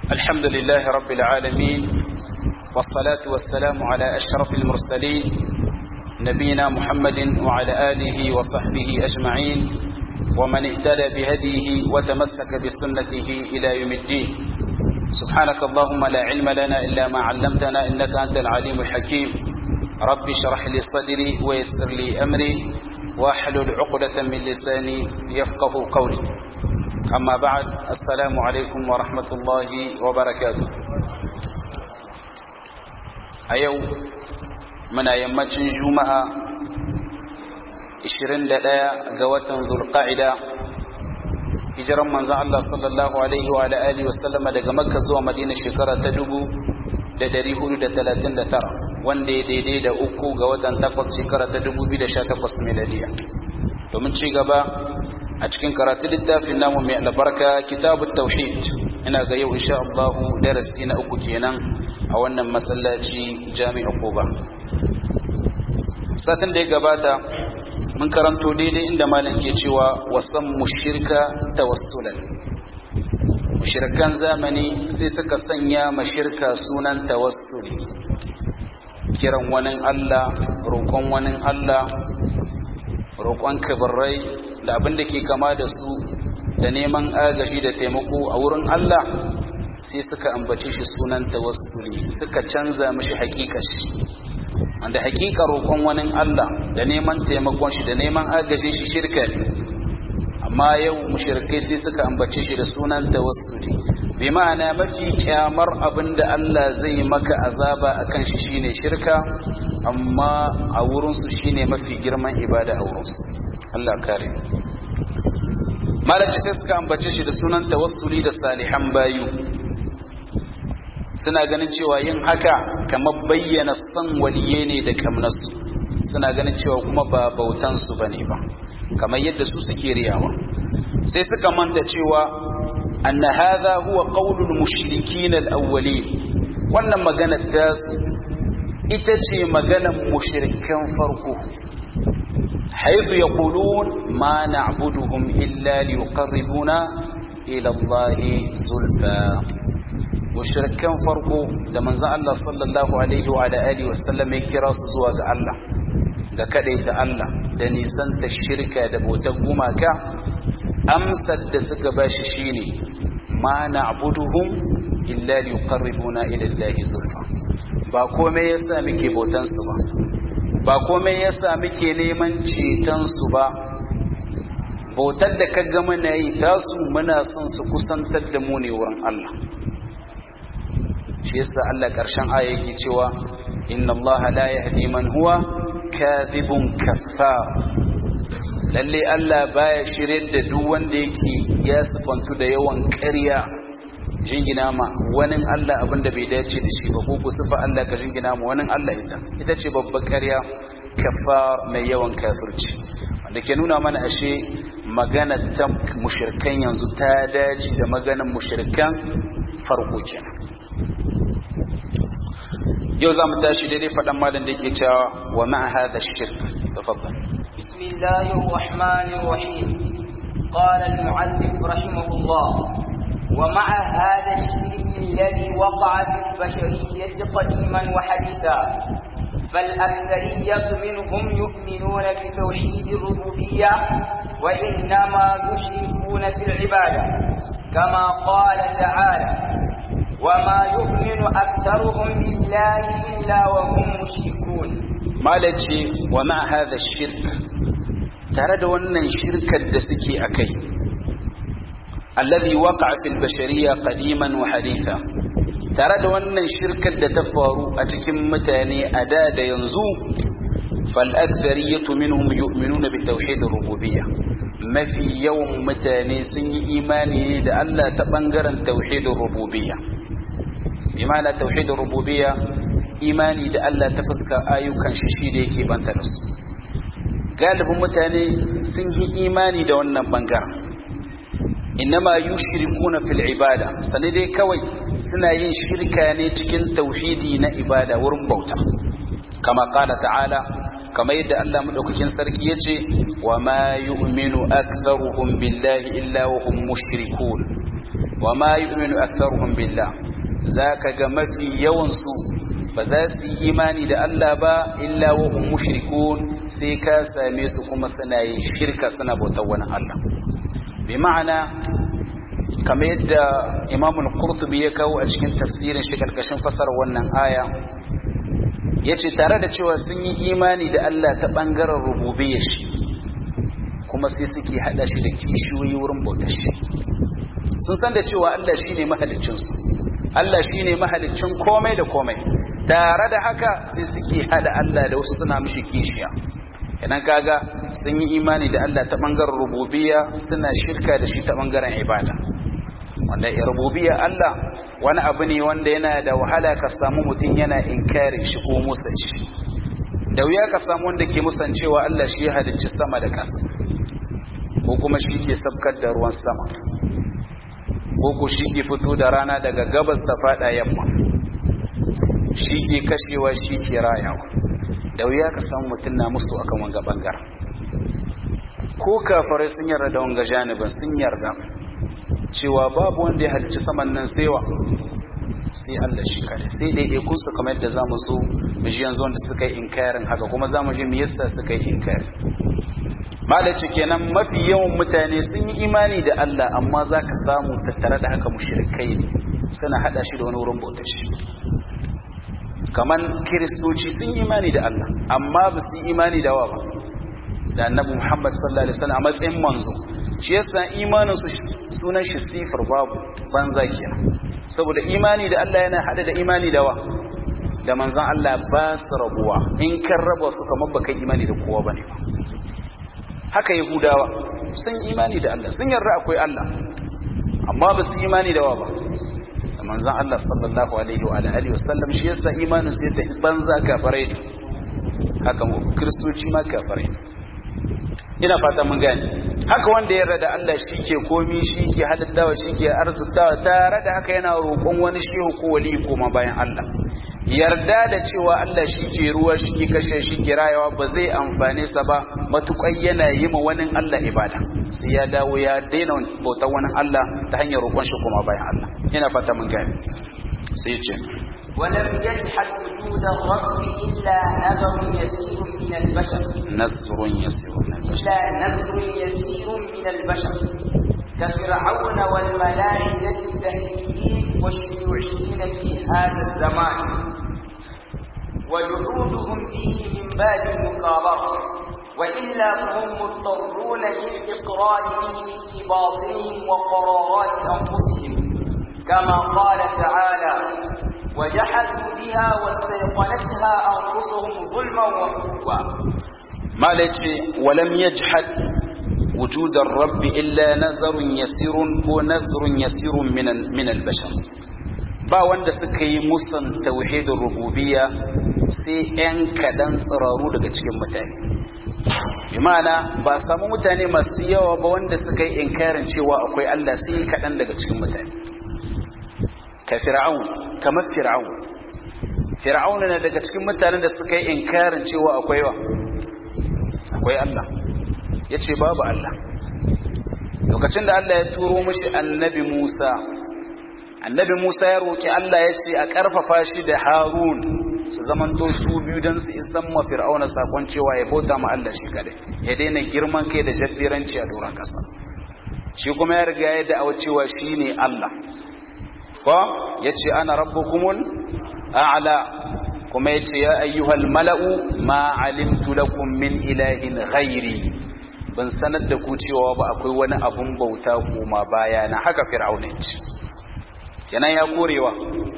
الحمد لله رب العالمين والصلاة والسلام على أشرف المرسلين نبينا محمد وعلى آله وصحبه أجمعين ومن اهتدى بهديه وتمسك بسنته إلى يوم الدين سبحانك اللهم لا علم لنا إلا ما علمتنا إنك أنت العليم الحكيم رب اشرح لي صدري ويسر لي أمري واحلل عقدة من لساني يفقه قولي أما بعد السلام عليكم ورحمة الله وبركاته أيو من يمتن جمعة 21 ga watan Zulqa'ida hijiran manzon Allah sallallahu alaihi wa alihi wa sallama daga Makka zuwa Madina shekara ta 1439 wanda ya daidai da uku ga watan takwas shekara ta 2018 miladiya domin ci gaba a cikin karatu littafin namu mai albarka kitabut tauhid ina ga yau insha Allah darasi na uku kenan a wannan masallaci jami'a Quba satin da ya gabata mun karanto daidai inda malam ke cewa wasan mushirka tawassulan mushirkan zamani sai suka sanya mashirka sunan tawassuli kiran wani Allah roƙon wani Allah roƙon kabarai da abin da ke kama da su da neman agashi da taimako a wurin Allah sai suka ambace shi sunan tawassuli suka canza mishi hakikashi wanda hakika roƙon wani Allah da neman taimakon shi da neman agajin shi shirka ne amma yau mushrikai sai suka ambace shi da sunan tawassuli bi ma'ana mafi kyamar abin da Allah zai maka azaba akan shi shine shirka amma a wurin su shine mafi girman ibada a wurin su Allah kare malaci sai suka ambace shi da sunan tawassuli da salihan bayu suna ganin cewa yin haka kamar bayyana son waliye ne da kamnarsu suna ganin cewa kuma ba bautansu ba ne ba kamar yadda su suke riyawa sai suka manta cewa anna hadha huwa qaulul mushrikin al-awwalin wannan magana ta ita ce maganar mushrikan farko haythu yaqulun ma na'buduhum illa liyuqarribuna ila allahi zulfa mushrikan farko da manzon Allah sallallahu alaihi wa alihi wasallam ya kira su zuwa ga Allah da kadaita Allah da nisan ta shirka da bautar gumaka amsar da suka bashi shine ma na'buduhum illa liqarribuna ila Allah zulfa ba komai yasa muke bautan su ba ba komai yasa muke neman ceton su ba bautar da kaga muna yi tasu muna son su kusantar da mu ne wurin Allah shi yasa Allah karshen aya yake cewa inna Allah la yahdi man huwa kadhibun kaffar lalle Allah baya shirye da duk wanda yake ya sifantu da yawan ƙarya jingina ma wani Allah abinda bai dace da shi ba ko ku sifa Allah ka jingina ma wani Allah ita ita ce babbar ƙarya kaffar mai yawan kafirci wanda ke nuna mana ashe magana ta mushirkan yanzu ta dace da maganar mushirkan farko kenan yau za mu tashi daidai faɗan malin da yake cewa wa ma'a hadha shirk tafaddal bismillahir rahmanir rahim qala al muallif rahimahullah wa ma'a hadha shirk alladhi waqa'a fil bashariyyah qadiman wa haditha فالأكثرية منهم يؤمنون بتوحيد الربوبية وإنما يشركون في العبادة كما قال تعالى وما يؤمن أكثرهم بالله إلا وهم مشركون malaci wa ma hadha shirk tare da wannan shirkar da suke akai alladhi waqa'a fil bashariyya qadiman wa haditha tare da wannan shirkar da ta faru a cikin mutane a da da yanzu fal akthariyatu minhum yu'minuna bi tauhid rububiyya mafi yawan mutane sun yi imani ne da Allah ta bangaren tauhid rububiyya imana tauhidin rububiyya imani da Allah ta fuska ayyukan shi shi da yake banta da su galibin mutane sun yi imani da wannan bangaren innama yushrikuna fil ibada sani dai kawai suna yin shirka ne cikin tauhidi na ibada wurin bauta kama qala ta'ala kama yadda Allah madaukakin sarki yace wa ma yu'minu aktharuhum billahi illa wa hum mushrikun wa ma yu'minu aktharuhum billah zaka ga mafi yawan su ba za su yi imani da Allah ba illa wa hum mushrikun sai ka same su kuma suna yin shirka suna bautar wani Allah bi ma'ana kamar yadda Imam al-Qurtubi ya kawo a cikin tafsirin shi karkashin fasarar wannan aya yace tare da cewa sun yi imani da Allah ta bangaren rububiyyar shi kuma sai suke hada shi da kishiyoyi wurin bautar shi sun san da cewa Allah shine mahaliccin su Allah shine mahaliccin komai da komai tare da haka sai suke hada Allah da wasu suna mishi kishiya idan kaga sun yi imani da Allah ta bangaren rububiyya suna shirka da shi ta bangaren ibada wanda rububiyya Allah wani abu ne wanda yana da wahala ka samu mutum yana inkari shi ko musan shi da wuya ka samu wanda ke musan cewa Allah shi ya halicci sama da ƙasa ko kuma shi ke sabkar da ruwan sama ko ko shi ke fito da rana daga gabas ta fada yamma shi ke kashewa shi ke rayawa da wuya ka samu mutum na musu akan wanga bangaren ko kafarai sun yarda da wanga janibin sun yarda cewa babu wanda ya halicci saman nan saiwa sai Allah shi kare sai dai ikun su kamar yadda zamu zo mu ji yanzu wanda suka yi inkarin haka kuma zamu ji me yasa suka yi inkari malaci kenan mafi yawan mutane sun yi imani da Allah amma zaka samu tattare da haka mushrikai ne suna hada shi da wani wurin bautar shi kaman kiristoci sun yi imani da Allah amma ba su yi imani da wa ba da annabi Muhammad sallallahu alaihi wasallam a matsayin manzo shi yasa imanin su sunan shi sifar babu banza kenan saboda imani da Allah yana hada da imani da wa da manzon Allah ba su rabuwa in kan raba su kamar baka imani da kowa bane ba haka yahudawa sun imani da Allah sun yarda akwai Allah amma ba su imani da wa ba da manzon Allah sallallahu alaihi wa alihi wasallam shi yasa imanin su yadda banza kafirai ne haka mu kristoci ma kafirai ina fata mun gane haka wanda ya da Allah shi ke komi shi ke halittawa shi ke arzikawa tare da haka yana roƙon wani shehu ko wali koma bayan Allah yarda da cewa Allah shi ke ruwa shi ke kashe shi ke rayawa ba zai amfane sa ba matuƙai yana yi ma wani Allah ibada sai ya dawo ya daina bautar wani Allah ta hanyar roƙon shi koma bayan Allah ina fata mun gane sai ce ولم يجحد وجود الرب إلا نذر يسير من البشر نذر يسير من البشر إلا نذر يسير من البشر كفرعون والملائكة التهديدين والشيوعيين في هذا الزمان وجحودهم به من باب المكابرة وإلا فهم مضطرون للإقرار به في باطنهم وقرارات أنفسهم كما قال تعالى وجحدوا بها واستيقنتها أنفسهم ظلما وعلوا ما ليتي ولم يجحد وجود الرب إلا نذر يسير ونذر يسير من من البشر ba wanda suka yi musan tauhidin rububiyya sai 'yan kaɗan tsiraru daga cikin mutane imana ba samu mutane masu yawa ba wanda suka yi inkarin cewa akwai Allah sai kaɗan daga cikin mutane ka fir'aun kamar fir'aun fir'aun na daga cikin mutanen da suka yi inkarin cewa akwai wa akwai Allah ya ce babu Allah lokacin da Allah ya turo mashi annabi Musa annabi Musa ya roƙi Allah ya ce a ƙarfafa shi da Harun su zamanto su biyu don su isan ma fir'auna sakon cewa ya bauta ma Allah shi kadai ya daina girman kai da jabbiranci a doron ƙasa shi kuma ya riga ya da'awa cewa shi ne Allah ko ya ce ana rabbukumul a'la kuma ya ce ya ayyuhal mala'u ma alimtu lakum min ilahin ghairi ban sanar da ku cewa ba akwai wani abun bauta kuma baya na haka fir'auna ya ce kenan ya korewa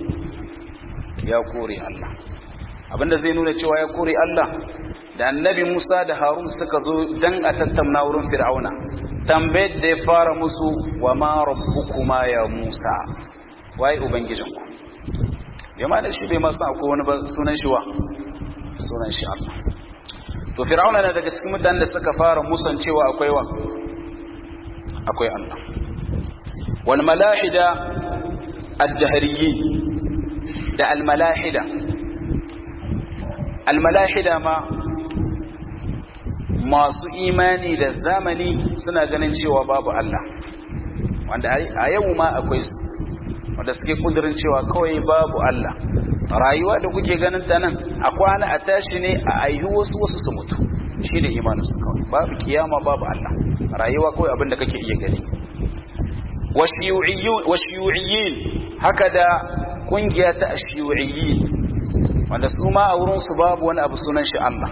ya kore Allah abinda zai nuna cewa ya kore Allah da annabi Musa da Harun suka zo dan a tattauna wurin fir'auna tambayar da ya fara musu wa ma rabbukuma ya Musa waye ubangijinku yamma da shi bai masa akwai wani sunan shi wa sunan shi Allah to fir'auna na daga cikin mutanen da suka fara musan cewa akwai wa akwai Allah wal malahida ad-dahriyyin da al malahida al malahida ma masu imani da zamani suna ganin cewa babu Allah wanda a yau ma akwai su wanda suke kudirin cewa kawai babu Allah rayuwa da kuke ganin ta nan a kwana a tashi ne a aihu wasu wasu su mutu shi ne imanin su kawai babu kiyama babu Allah rayuwa kawai abin da kake iya gani washiyu'iyyin haka da kungiya ta ashiyu'iyyin wanda su ma a wurin su babu wani abu sunan shi Allah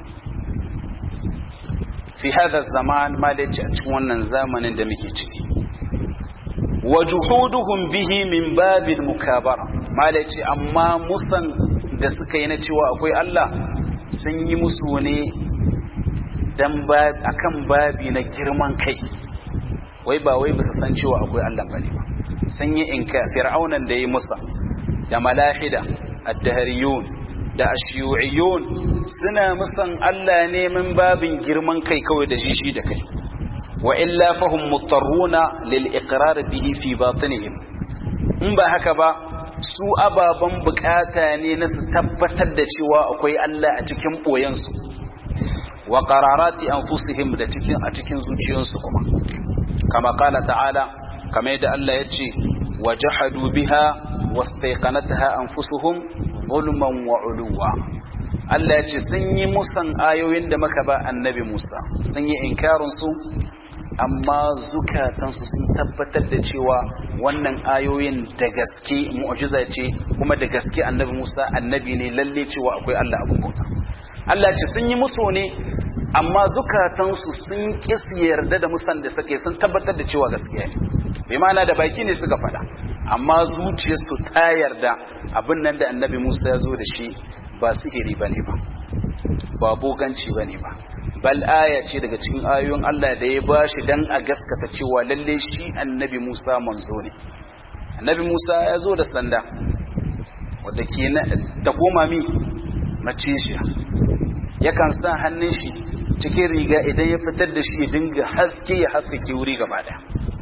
fi hada zaman malaci a cikin wannan zamanin da muke ciki wa juhuduhum bihi min babil mukabara malaci amma musan da suka yi na cewa akwai Allah sun yi musu ne dan ba akan babi na girman kai wai ba wai bisa san cewa akwai Allah bane ba sun yi inka fir'aunan da yi musa da malahida ad-dahriyun da ashiyu'iyun suna musan Allah ne min babin girman kai kawai da shi da kai wa illa fahum muttarruna lil iqrar bihi fi batinihim in ba haka ba su ababan bukata ne na su tabbatar da cewa akwai Allah a cikin boyensu wa qararati anfusihim da cikin a cikin zuciyoyinsu kuma kama qala ta'ala kama yadda Allah ya ce wajahadu biha wastaiqanataha anfusuhum zulman wa uluwa Allah ya ce sun yi musan ayoyin da muka ba annabi Musa sun yi inkarin su amma zukatansu sun tabbatar da cewa wannan ayoyin da gaske mu'jiza ce kuma da gaske annabi Musa annabi ne lalle cewa akwai Allah abun bauta Allah ce sun yi musu ne amma zukatansu sun kisi yarda da musan da suke sun tabbatar da cewa gaskiya ne bai mana da baki ne suka faɗa amma zuciyarsu ta yarda abin nan da annabi Musa ya zo da shi ba sihiri ba ne ba ba boganci ba ne ba bal aya ce daga cikin ayoyin Allah da ya bashi dan a gaskata cewa lalle shi annabi Musa manzo ne annabi Musa ya zo da sanda wadda ke ta koma mi mace shi yakan sa hannun shi cikin riga idan ya fitar da shi ya dinga haske ya haskake wuri gaba daya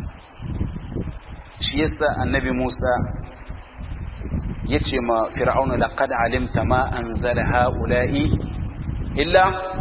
shi yasa annabi Musa ya ce ma fir'auna laqad alimta ma anzala haula'i illa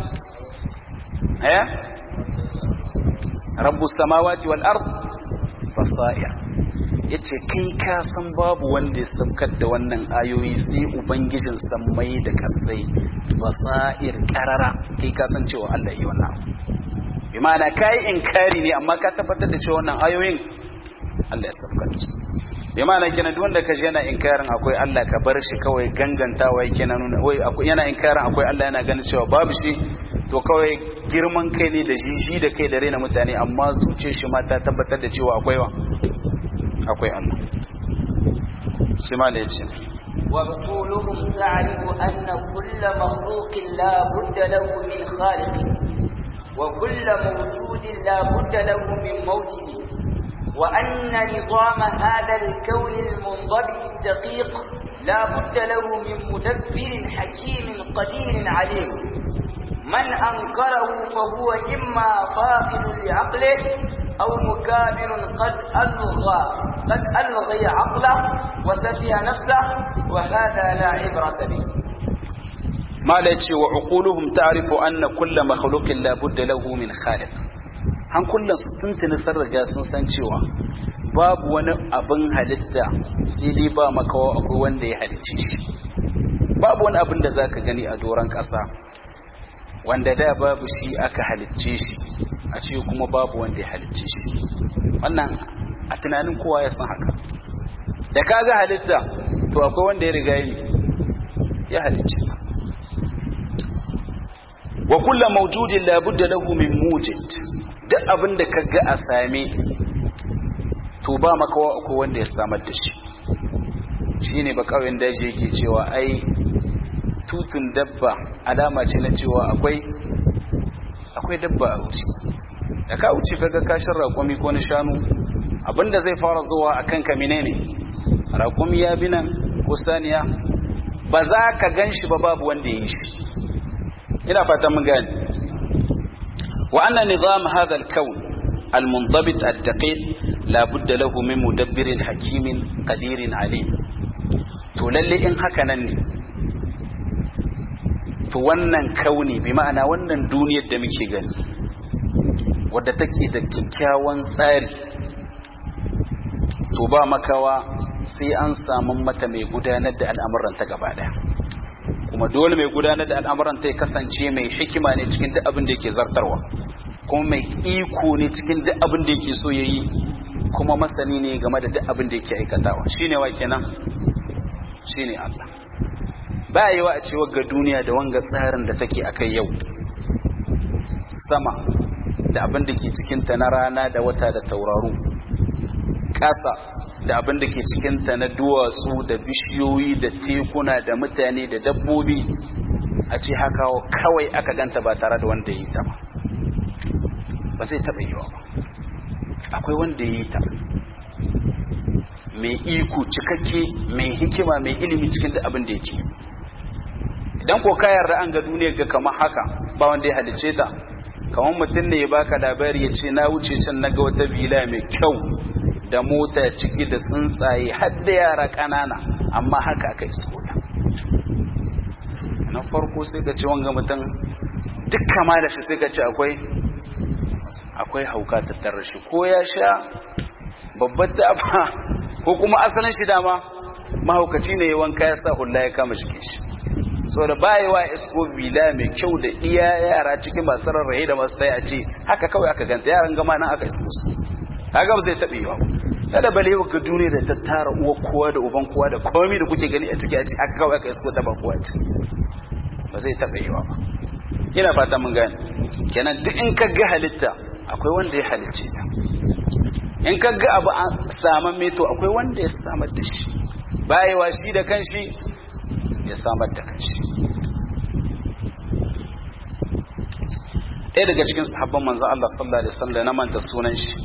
eh rabbus samawati wal ard basair yace kai ka san babu wanda ya saukar da wannan ayoyi sai ubangijin sammai da kasai basair karara kai ka san cewa Allah yi wannan bi ma'ana kai inkari ne amma ka tabbatar da cewa wannan ayoyin Allah ya saukar da su bi ma'ana kenan duk wanda kaji yana inkarin akwai Allah ka bar shi kawai gangantawa yake na nuna wai yana inkarin akwai Allah yana ganin cewa babu shi to kawai girman kai ne da jiji da kai da raina mutane amma zuciyar shi ma ta tabbatar da cewa akwai wa akwai Allah sai ma da yace وابطولهم تعرف أن كل مخلوق لا بد له من خالق وكل موجود لا بد له من موجد وأن نظام هذا الكون المنضبط الدقيق لا بد له من مدبر حكيم قدير عليم من أنكره فهو إما فاقد لعقله أو مكابر قد ألغى قد ألغي عقله وسفه نفسه وهذا لا عبرة به ما لا وعقولهم تعرف أن كل مخلوق لا بد له من خالق hankulan su tuntuni sun riga sun san cewa babu wani abin halitta sai dai ba makawa akwai wanda ya halicce shi babu wani abin da zaka gani a doron ƙasa wanda da babu shi aka halicce shi a ce kuma babu wanda ya halicce shi wannan a tunanin kowa ya san haka da kaga halitta to akwai wanda ya riga yi ya halicce wa kullu mawjudin la budda lahu min mujid duk abin da kaga a same to ba makawa akwai wanda ya samar da shi shine ba kawai daji yake cewa ai tutun dabba alama ce na cewa akwai akwai dabba a wuce da ka wuce kaga kashin raƙumi ko na shanu abinda zai fara zuwa a kanka menene raƙumi ya bi nan ko saniya ba za ka gan shi ba babu wanda ya yi shi ina fatan mun gani wa anna nizam hadha al-kawn al-munḍabit ad-daqiq la budda lahu min mudabbirin hakimin qadirin alim to lalle in haka nan ne to wannan kauni bi ma'ana wannan duniyar da muke gani wadda take da kyakkyawan tsari to ba makawa sai an samu mata mai gudanar da al'amuranta gaba daya kuma dole mai gudanar da al'amuranta ya kasance mai hikima ne cikin duk abin da yake zartarwa kuma mai iko ne cikin duk abin da yake so yayi kuma masani ne game da duk abin da yake aikatawa shine wa kenan shine Allah ba yi wa a cewa ga duniya da wanga tsarin da take akai yau sama da abin da ke cikinta na rana da wata da tauraru ƙasa da abin da ke cikinta na duwatsu da bishiyoyi da tekuna da mutane da dabbobi a ce haka kawai aka ganta ba tare da wanda ya yi ta ba ba zai taɓa yiwa ba akwai wanda ya yi ta mai iko cikakke mai hikima mai ilimi cikin da abin da yake idan ko ka yarda an ga duniyar ga kamar haka ba wanda ya halice ta kamar mutum ne ya baka labari ya ce na wuce can na ga wata vila mai kyau da mota ciki da tsuntsaye har da yara ƙanana amma haka aka isko ta na farko sai ka ce wanga mutum duk kama da shi sai ka ce akwai akwai hauka tattare shi ko ya sha babbar taba ko kuma asalin shi dama mahaukaci ne ya wanka ya sa hula ya kama jikin shi so da bayewa isko bila mai kyau da iya yara cikin masu rarrahe da masu taya ce haka kawai aka ganta yaran gama nan aka isko su kaga ba zai taɓe yawa kada bale ga duniya da ta tara uwa kowa da uban kowa da komai da kuke gani a ciki a ciki haka kawai aka isko ta ba kowa ciki ba zai taɓa yawa ba ina fata mun gane kenan duk in ka ga halitta akwai wanda ya halicce ta in ka ga abu an saman meto akwai wanda ya samar da shi bayewa shi da kanshi ya samar da kanshi ɗaya daga cikin sahabban manzan Allah sallallahu alaihi wasallam na manta sunan shi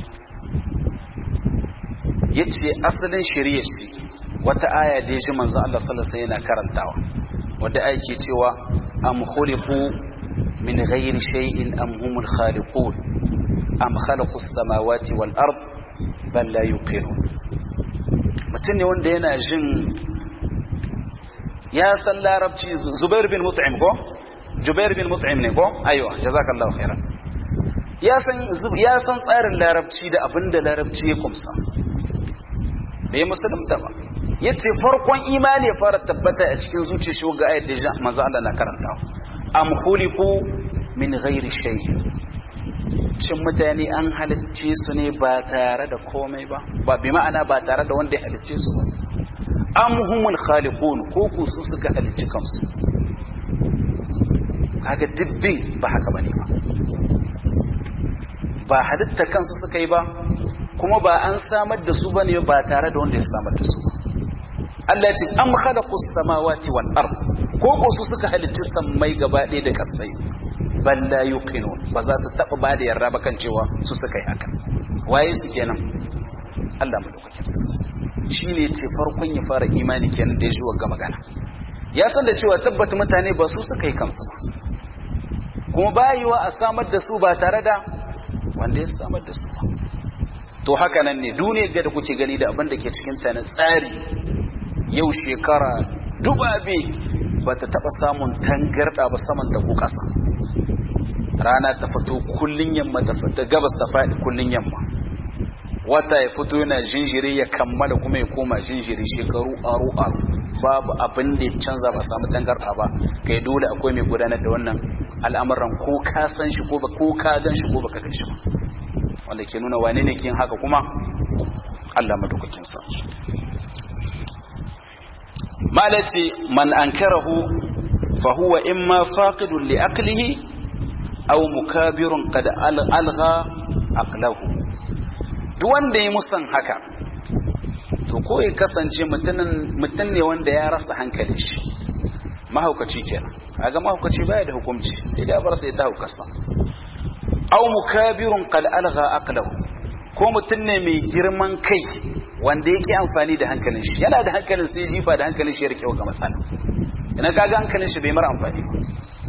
yace asalin shari'a shi wata aya da shi manzan Allah sallallahu alaihi wasallam yana karantawa wadda aya ke cewa am khuliqu min ghairi shay'in am humul khaliqun am khalaqu as-samawati wal ard bal la yuqinun mutum ne wanda yana jin ya san larabci zubair bin mut'im ko jubair bin mut'im ne ko aiwa jazakallahu khairan ya san ya san tsarin larabci da abinda larabci ya kumsa bai musulunta ba yace farkon imani ya fara tabbata a cikin zuciyar shi ga ayat da manzo Allah na karantawa am khuliqu min ghairi shay'in shin mutane an halicce su ne ba tare da komai ba ba bi ma'ana ba tare da wanda ya halicce su ba am humul khaliqun ko ku su suka halicci kansu kaga dibbin ba haka bane ba ba halitta kansu suka yi ba kuma ba an samar da su bane ba tare da wanda ya samar da su ba Allah ya ce am khalaqus samawati wal ard ko ko su suka halicci sammai gaba ɗaya da kasai bal la yuqinun ba za su taba ba da yarda ba kan cewa su suka yi haka waye su kenan Allah madaukakin sarki shine ce farkon ya fara imani kenan da ya ji wagga magana ya san da cewa tabbata mutane ba su suka yi kansu ba kuma bayiwa a samar da su ba tare da wanda ya samar da su ba to haka nan ne duniyar ga da kuke gani da abin da ke cikin ta na tsari yau shekara dubabe ba ta taba samun tangarda ba saman da ku kasa rana ta fito kullun yamma ta fita gabas ta faɗi kullun yamma wata ya fito yana jinjiri ya kammala kuma ya koma jinjiri shekaru aro aro babu abin da ya canza ba samu tangarɗa ba kai dole akwai mai gudanar da wannan al'amuran ko ka san shi ko ba ko ka gan shi ko baka gan shi ba wanda ke nuna wane ne kin haka kuma Allah madaukakin sa malaci man ankarahu fa huwa imma faqidun li aqlihi aw mukabirun qad algha aqlahu duk wanda ya musan haka to ko ya kasance mutum ne wanda ya rasa hankali shi mahaukaci kenan kaga mahaukaci baya da hukunci sai da bar sai ta haukarsa aw mukabirun qad algha aqlahu ko mutum ne mai girman kai wanda yake amfani da hankalin shi yana da hankalin sai jifa da hankalin shi ya rike ga matsala ina kaga hankalin shi bai mara amfani ba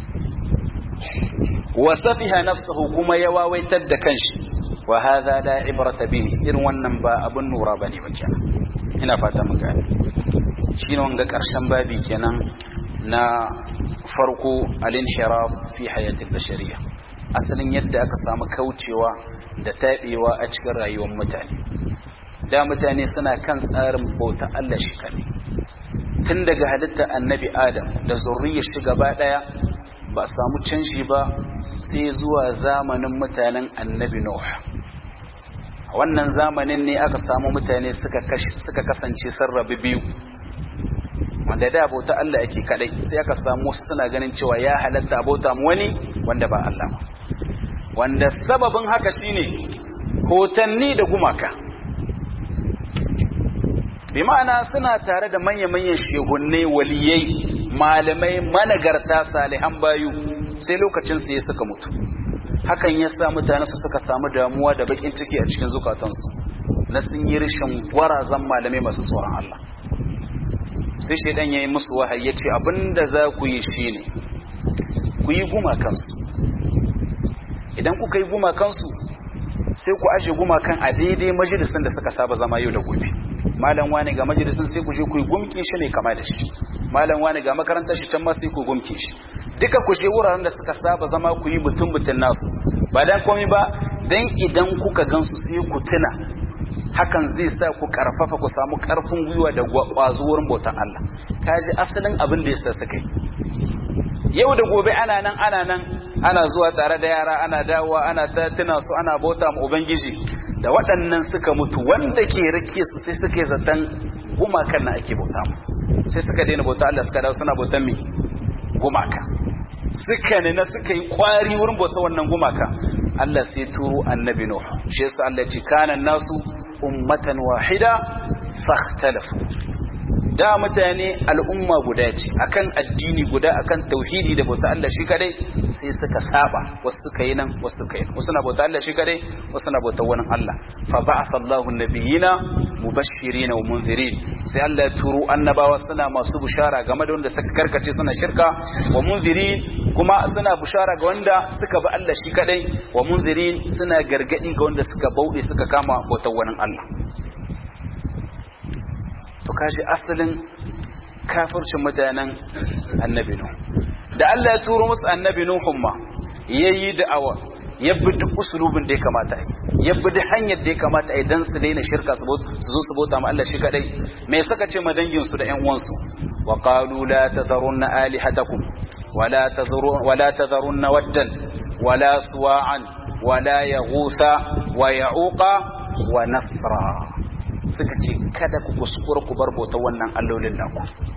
wa safiha nafsuhu kuma ya wawaitar da kanshi wa hadha la ibrata bihi irin wannan ba abun nura bane ba kenan ina fata mun gane shine wanga karshen babi kenan na farko al-inhiraf fi hayatil bashariyah asalin yadda aka samu kaucewa da tabewa a cikin rayuwar mutane da mutane suna kan tsarin bauta Allah shi kadai tun daga halitta annabi adam da zurriyar shi gaba daya ba a samu canji ba sai zuwa zamanin mutanen annabi nuh a wannan zamanin ne aka samu mutane suka kasance sarrabi biyu wanda da bauta Allah yake kadai sai aka samu wasu suna ganin cewa ya halatta bauta mu wani wanda ba Allah ba wanda sababin haka shine hotanni da gumaka bi ma'ana suna tare da manya-manyan shehunne waliyai malamai managarta salihan bayu sai lokacin su ya suka mutu hakan ya sa mutane su suka samu damuwa da bakin ciki a cikin zukatansu na sun yi rashin gwarazan malamai masu tsoron Allah sai shaidan ya yi musu wahayi ya ce abinda za ku yi shi ne ku yi gumakansu idan kuka yi gumakansu sai ku aje gumakan a daidai majalisun da suka saba zama yau da gobe malam wani ga majalisun sai ku je ku yi gumki shi ne kama da shi malam wani ga makarantar shi can ma sai ku gumki shi duka ku je wuraren da suka saba zama ku yi mutum mutun nasu ba dan komai ba dan idan kuka gansu sai ku tuna hakan zai sa ku karfafa ku samu karfin gwiwa da kwazo wurin bautan Allah kaji asalin abin da yasa suka yi yau da gobe ana nan ana nan ana zuwa tare da yara ana dawowa ana ta tuna su ana bauta ma ubangiji da waɗannan suka mutu wanda ke rike su sai suka yi zaton gumakan na ake bauta mu sai suka daina bauta Allah suka dawo suna bautan me gumaka suka ne na suka yi kwari wurin bauta wannan gumaka Allah sai turo annabi Nuh shi yasa Allah ya ce kana nasu ummatan wahida fakhtalafu da mutane al'umma guda ce akan addini guda akan tauhidi da bauta Allah shi kadai sai suka saba wasu suka yi nan wasu suka yi wasu na bauta Allah shi kadai wasu na bauta wani Allah fa ba'atha Allahu nabiyina mubashirin wa munzirin sai Allah ya turo annabawa suna masu bushara game da wanda suka karkace suna shirka wa munzirin kuma suna bushara ga wanda suka bi Allah shi kadai wa munzirin suna gargadi ga wanda suka bauɗe suka kama bautar wani Allah to kashi asalin kafircin mutanen annabi Nuh da Allah ya turo musu annabi Nuhun ma yayi da'awa ya bi duk usulubin da ya kamata yi ya bi duk hanyar da ya kamata yi dan su daina shirka su zo su bauta ma Allah shi kadai me suka ce ma dangin su da ƴan uwansu wa qalu la tazarunna alihatakum wala tazarun wala tazarunna waddan wala suwa'an wala yaghutha wa ya'uqa wa nasra suka ce kada ku kuskura ku bar bautar wannan allolin naku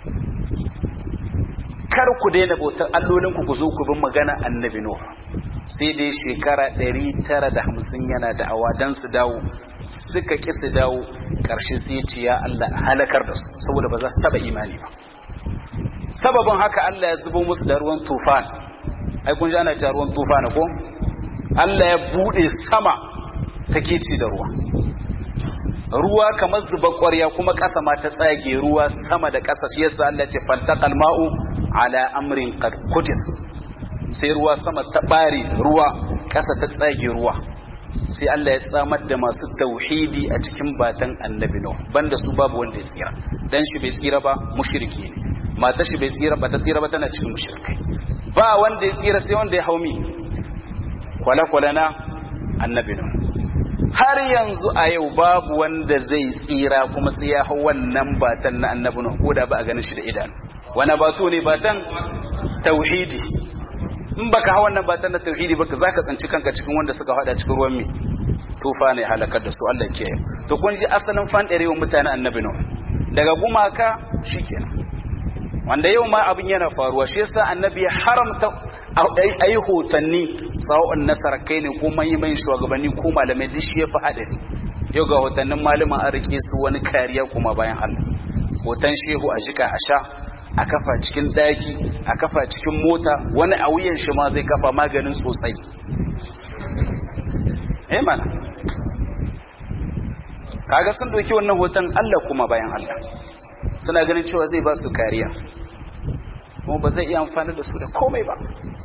kar ku daina bautar allolin ku ku zo ku bin magana annabi nuh sai dai shekara 950 yana da'awa dan su dawo suka ki su dawo karshe sai ce ya Allah halakar da su saboda ba za su taba imani ba sababin haka Allah ya zubo musu da ruwan tufan ai kun ji ana cewa ruwan tufan ko Allah ya bude sama take ci da ruwa ruwa kamar zuba ƙwarya kuma ƙasa ma ta tsage ruwa sama da ƙasa shi yasa Allah ce fantaqal ma'u ala amrin qad qudir sai ruwa sama ta bare ruwa ƙasa ta tsage ruwa sai Allah ya tsamar da masu tauhidi a cikin batan annabi no banda su babu wanda ya tsira dan shi bai tsira ba mushriki ne mata shi bai tsira ba ta tsira ba tana cikin mushrikai ba wanda ya tsira sai wanda ya haumi kwala-kwala na annabi no har yanzu a yau babu wanda zai tsira kuma sai ya hau wannan batan na annabi Nuh ko da ba a ganin shi da idanu wani batu ne batan tauhidi in baka hau wannan batan na tauhidi baka zaka tsanci kanka cikin wanda suka hada cikin ruwan mi tufa ne halakar da su Allah ke to kun ji asalin fan ɗarewa mutanen annabi Nuh daga gumaka shikenan wanda yau ma abin yana faruwa shi yasa annabi ya haramta a yi hotanni tsawon nasarar kai ne ko manyan shugabanni ko malamai duk shi ya fi haɗari yau ga hotannin malaman an rike su wani kariya kuma bayan Allah hoton shehu a jika a sha a kafa cikin ɗaki a kafa cikin mota wani a wuyan shi ma zai kafa maganin sosai eh mana kaga sun doki wannan hoton Allah kuma bayan Allah suna ganin cewa zai ba su kariya kuma ba zai iya amfani da su da komai ba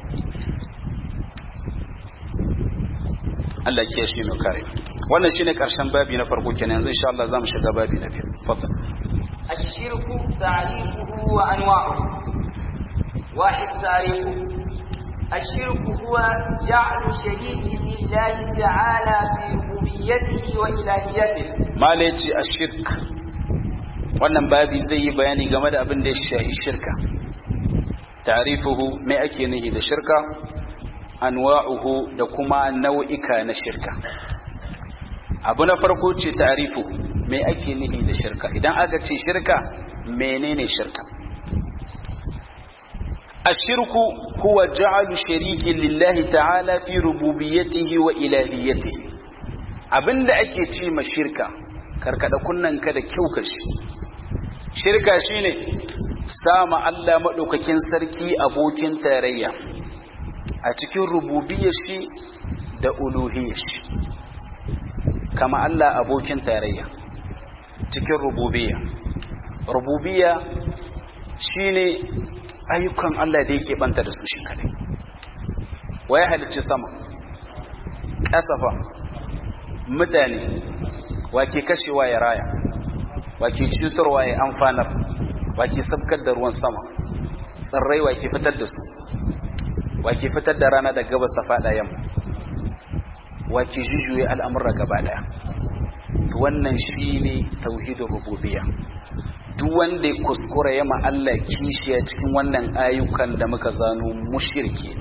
Allah ke shi mai kare wannan shine karshen babi na farko kenan yanzu insha Allah zamu shiga babi na biyu fadal الشرك تعريفه وأنواعه واحد تعريفه الشرك هو جعل شريك لله تعالى في ربوبيته وإلهيته mala yace ashirk wannan babi zai yi bayani game da abin da ya shahi shirka ta'rifuhu me ake nihi da shirka anwa'uhu da kuma nau'ika na shirka abu na farko ce ta'rifu me ake nihi da shirka idan aka ce shirka menene shirka الشرك هو جعل شريك لله تعالى في ربوبيته وإلهيته abinda ake ce ma shirka karkada kunnanka da kyau kashi shirka shine sama Allah madaukakin sarki abokin tarayya a cikin rububiyar shi da uluhiyar shi kama Allah abokin tarayya cikin rububiyya rububiyya shine ayyukan Allah da yake banta da su shi kadai waye halicci sama kasafa mutane wake kashewa ya raya wake cutarwa ya amfanar wake sabkar da ruwan sama tsirrai wake fitar da su wake fitar da rana da gabas ta fada yamma wake jujuye al'amura gaba daya wannan shine tauhidin rububiyya duk wanda ya kuskura ya Allah kishiya cikin wannan ayyukan da muka zano mushirki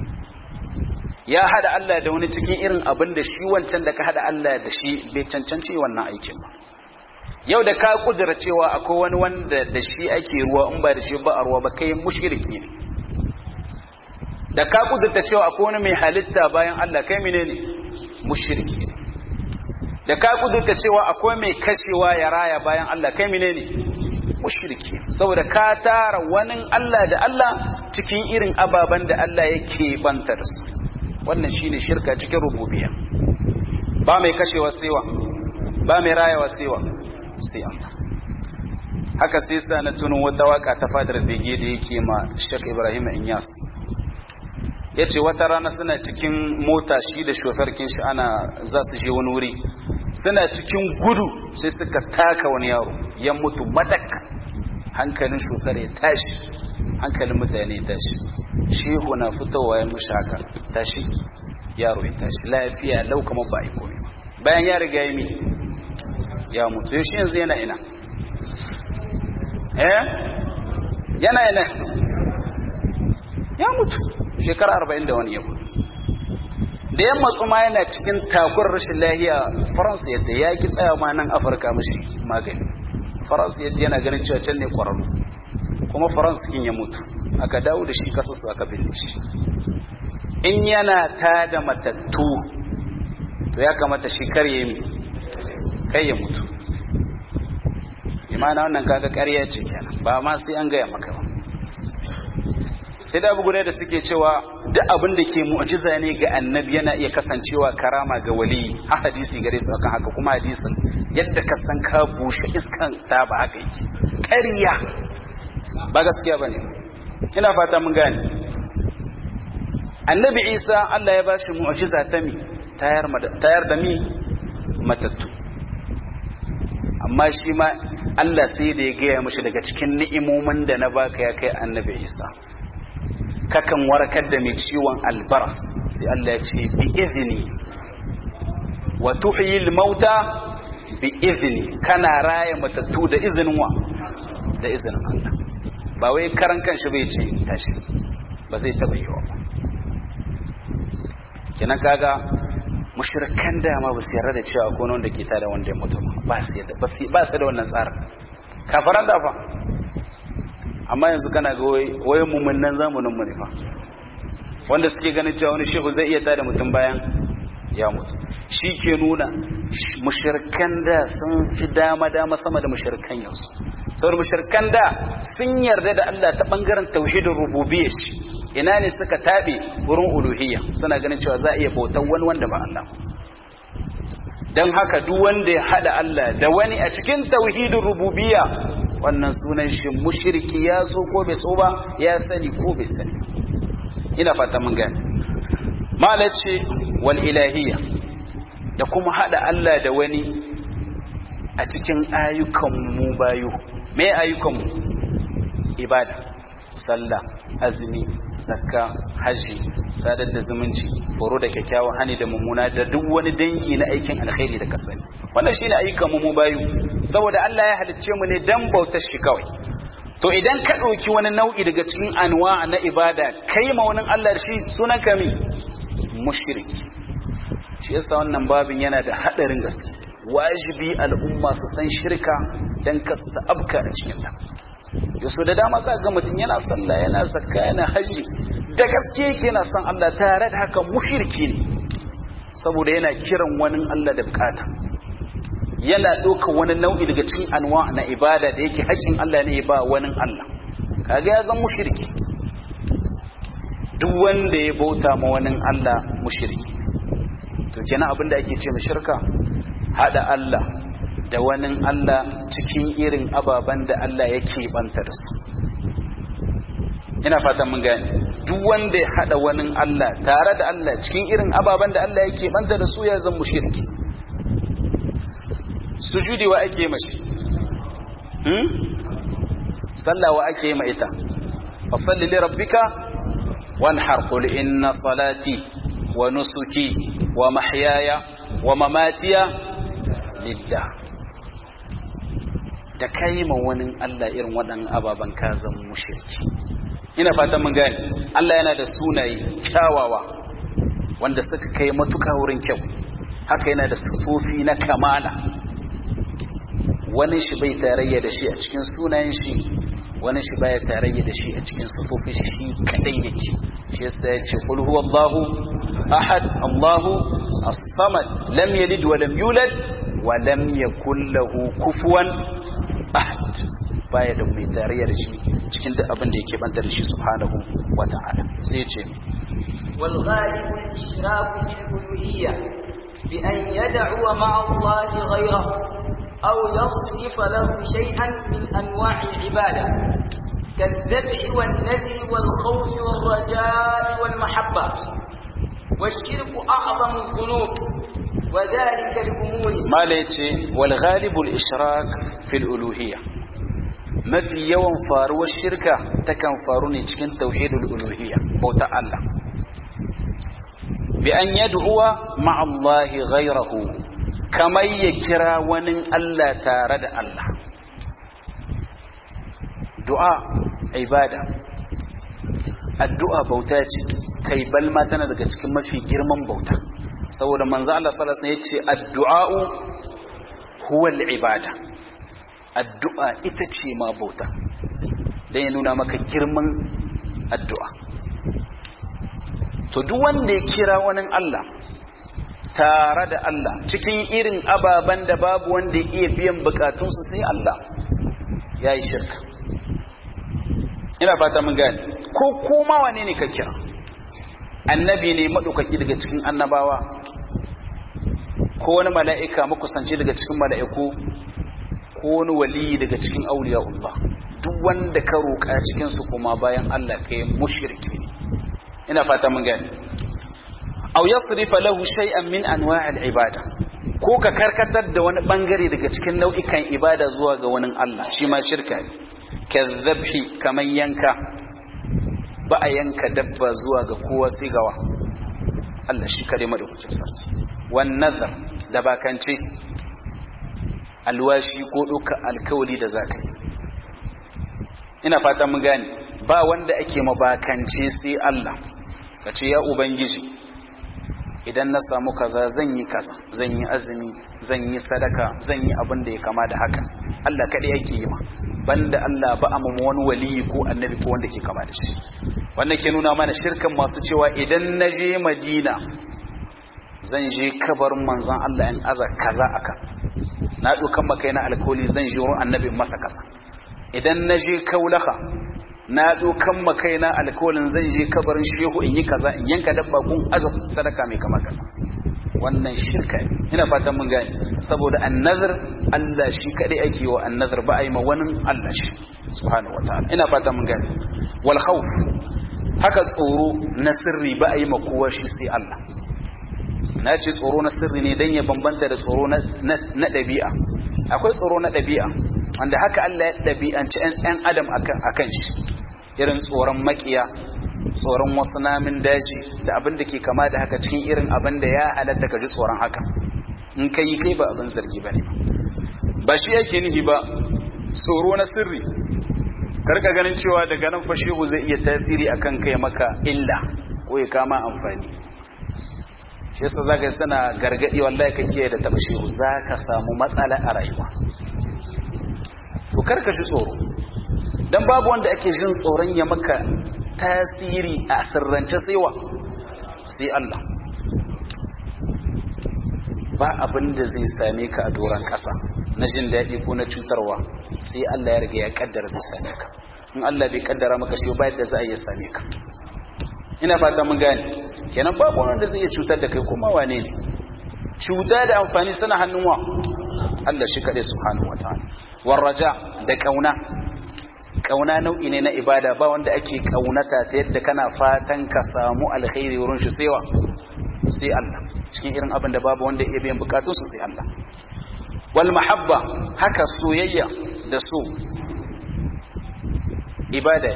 ya hada Allah da wani cikin irin abin da shi wancan da ka hada Allah da shi bai cancanci wannan aikin ba yau da ka kudura cewa akwai wani wanda da shi ake ruwa in ba da shi ba a ruwa ba kai mushirki ne da ka kudurta cewa akwai wani mai halitta bayan Allah kai menene mushirki ne da ka kudurta cewa akwai mai kashewa ya raya bayan Allah kai menene mushriki saboda ka tara wani Allah da Allah cikin irin ababen da Allah yake banta da su wannan shine shirka cikin rububiyya ba mai kashewa saiwa ba mai rayawa saiwa sai Allah haka sai sa na tuno wata waka ta fadar bege da yake ma Sheikh Ibrahim Inyas yace wata rana suna cikin mota shi da shofarkin shi ana za su je wani wuri suna cikin gudu sai suka taka wani yaro ya mutu madak hankalin shofar ya tashi hankalin mutane ya tashi shehu na fitowa ya mushi haka tashi yaro ya tashi lafiya lau kamar ba a yi komai bayan ya riga yi mi ya mutu yau shi yanzu yana ina eh yana ina ya mutu shekara arba'in da wani yau da yamma tsuma yana cikin takun rashin lahiya faransa yadda ya ki tsaya ma nan afirka mashi magani faransa yadda yana ganin cewa can ne kwararru kuma faransa kin ya mutu aka dawo da shi kasa su aka binne shi in yana ta da matattu to ya kamata shi kar ya yi kai ya mutu imana wannan kaga ƙarya ce kenan ba ma sai an gaya maka ba sai da guda da suke cewa duk abin da ke mu'jiza ne ga annabi yana iya kasancewa karama ga wali a hadisi gare su akan haka kuma hadisin yadda ka san ka bushe iskan ta ba haka yake ƙarya ba gaskiya bane ina fata mun gane annabi isa Allah ya bashi mu'jiza ta mi tayar tayar da mi matattu amma shi ma Allah sai da ya gaya mashi daga cikin ni'imomin da na baka ya kai annabi isa kakan warkar da mai ciwon albaras sai Allah ya ce bi izini wa tuhyi mauta bi izini kana raya matattu da izinin wa da izinin Allah ba wai karan kanshi bai ce tashi ba zai taba yi wa kenan kaga mushrikan da ma ba su yarda da cewa ko wanda ke tada wanda ya mutu ba su yarda ba su da wannan tsarin kafaran da fa amma yanzu kana ga wayan mummunan zamanin mu ne fa wanda suke ganin cewa wani shehu zai iya tada mutum bayan ya mutu shi ke nuna mushirkan da sun fi dama dama sama da mushirkan yanzu saboda mushirkan da sun yarda da Allah ta bangaren tauhidin rububiyyah shi ina ne suka tabe wurin uluhiyya suna ganin cewa za a iya bautan wani wanda ba Allah dan haka duk wanda ya hada Allah da wani a cikin tauhidin rububiyya wannan sunan shi mushriki ya so ko bai so ba ya sani ko bai sani ina fata mun gane malace wal ilahiyya da kuma hada Allah da wani a cikin ayyukan mu bayu me ayyukan mu ibada sallah azumi zakka haji sadar da zumunci horo da kyakkyawan hani da mummuna da duk wani dangi na aikin alkhairi da kasani wannan shine ayyukan mu mu bayu saboda Allah ya halicce mu ne dan bautar shi kawai to idan ka ɗauki wani nau'i daga cikin anwa na ibada kai ma wani Allah shi sunan kami mushriki shi yasa wannan babin yana da hadarin gaske wajibi al'umma su san shirka dan kasu ta abka a cikin ta yaso da dama za ga mutum yana sallah yana zakka yana haji da gaske yake yana son Allah tare da haka mushriki ne saboda yana kiran wani Allah da bukata yana ɗaukar wani nau'i daga cikin anwa na ibada da yake haƙƙin Allah ne ba wani Allah kaga ya zan mushriki duk wanda ya bauta ma wani Allah mushriki to kenan abin da ake ce mu shirka hada Allah da wani Allah cikin irin ababen da Allah yake banta da su ina fatan mun gane duk wanda ya hada wani Allah tare da Allah cikin irin ababen da Allah yake banta da su ya zan mushriki sujudi wa ake mashi hmm sallah wa ake ma ita fasalli li rabbika wanhar qul inna salati wa nusuki wa mahyaya wa mamatiya lillah da kai ma wani Allah irin waɗannan ababan ka zan mushriki ina fatan mun gane Allah yana da sunaye kyawawa wanda suka kai matuka wurin kyau haka yana da sifofi na kamala wani shi bai tarayya da shi a cikin sunayen shi wani shi baya tarayya da shi a cikin sufofin shi shi kadai yake shi yasa ya ce qul huwallahu ahad allahu as-samad lam yalid wa lam yulad wa lam yakul lahu kufuwan ahad baya da mai tarayya da shi cikin duk abin da yake banta da shi subhanahu wa ta'ala sai ya ce wal ghalibu al-ishraku bil uluhiyya bi an yad'u ma'a allahi ghayrahu أو يصرف له شيئا من أنواع العبادة كالذبح والنذر والخوف والرجاء والمحبة والشرك أعظم الذنوب وذلك الأمور ما ليتي والغالب الإشراك في الألوهية mafi yawan faruwar shirka takan faru ne cikin tauhidul uluhiyya bauta Allah bi an yad'uwa ma'allahi ghayrahu kamar ya kira wani Allah tare da Allah du'a ibada addu'a bauta ce kai balma tana daga cikin mafi girman bauta saboda manzo Allah sallallahu alaihi wasallam yace addu'a'u huwa al-ibada addu'a ita ce ma bauta dan ya nuna maka girman addu'a to duk wanda ya kira wani Allah tare da Allah cikin irin ababen da babu wanda ya iya biyan bukatunsu sai Allah ya yi shirka ina fata mun gani ko kuma wane ne ka kira annabi ne maɗaukaki daga cikin annabawa ko wani mala'ika makusanci daga cikin mala'iku ko wani wali daga cikin auliya'ullah duk wanda ka roƙa cikinsu kuma bayan Allah kai mushriki ne ina fata mun gani aw yasrifa lahu shay'an min anwa'il ibada ko ka karkatar da wani bangare daga cikin nau'ikan ibada zuwa ga wani Allah shi ma shirka ne kadhabhi kaman yanka ba a yanka dabba zuwa ga kowa sai gawa Allah shi kare madaukakin sarki wan nazar da bakance alwashi ko duka alkawali da zakai ina fata mun gane ba wanda ake mabakance sai Allah kace ya ubangiji idan na samu kaza zan yi kaza zan yi azumi zan yi sadaka zan yi abin da ya kama da haka Allah kaɗai yake yi ma banda Allah ba amma wani waliyi ko annabi ko wanda ke kama da shi wannan ke nuna mana shirkan masu cewa idan na je Madina zan je kabarin manzon Allah in aza kaza akan na dukan maka na alkoli zan je wurin annabi masa kaza idan na je kaulaka na dokan makaina alkawalin zan je kabarin shehu in yi kaza in yanka dabba kun azab sadaka mai kama kasa wannan shirka ne ina fatan mun gane saboda annazar Allah shi kadai ake wa annazar ba a yi ma wani Allah shi subhanahu wataala ina fatan mun gane wal khawf haka tsoro na sirri ba a yi ma kowa shi sai Allah na ce tsoro na sirri ne dan ya bambanta da tsoro na ɗabi'a akwai tsoro na ɗabi'a wanda haka Allah ya ɗabi'anci 'yan adam akan shi irin tsoron makiya tsoron wasu namin daji da abin da ke kama da haka cikin irin abin da ya halatta ka ji tsoron haka in ka yi kai ba abin zargi ba ne ba shi yake nihi ba tsoro na sirri karka ganin cewa daga nan fashehu zai iya tasiri akan kai maka illa ko ya kama amfani shi yasa zaka yi sana gargadi wallahi ka kiyaye da taba shehu zaka samu matsala a rayuwa to karka ji tsoro dan babu wanda ake jin tsoron ya maka tasiri a sirrance saiwa sai Allah ba abin da zai same ka a doron ƙasa na jin daɗi ko na cutarwa sai Allah ya riga ya kaddara zai same ka in Allah bai kaddara maka shi ba yadda za a iya same ka ina fata mun gane kenan babu wanda zai iya cutar da kai kuma wane ne cuta da amfani suna hannun wa Allah shi kaɗai subhanahu wataala warraja da kauna kauna nau'i ne na ibada ba wanda ake kaunata ta yadda kana fatan ka samu alkhairi wurin shi sai wa sai Allah cikin irin abin da babu wanda ya biyan bukatun su sai Allah wal mahabba haka soyayya da so ibada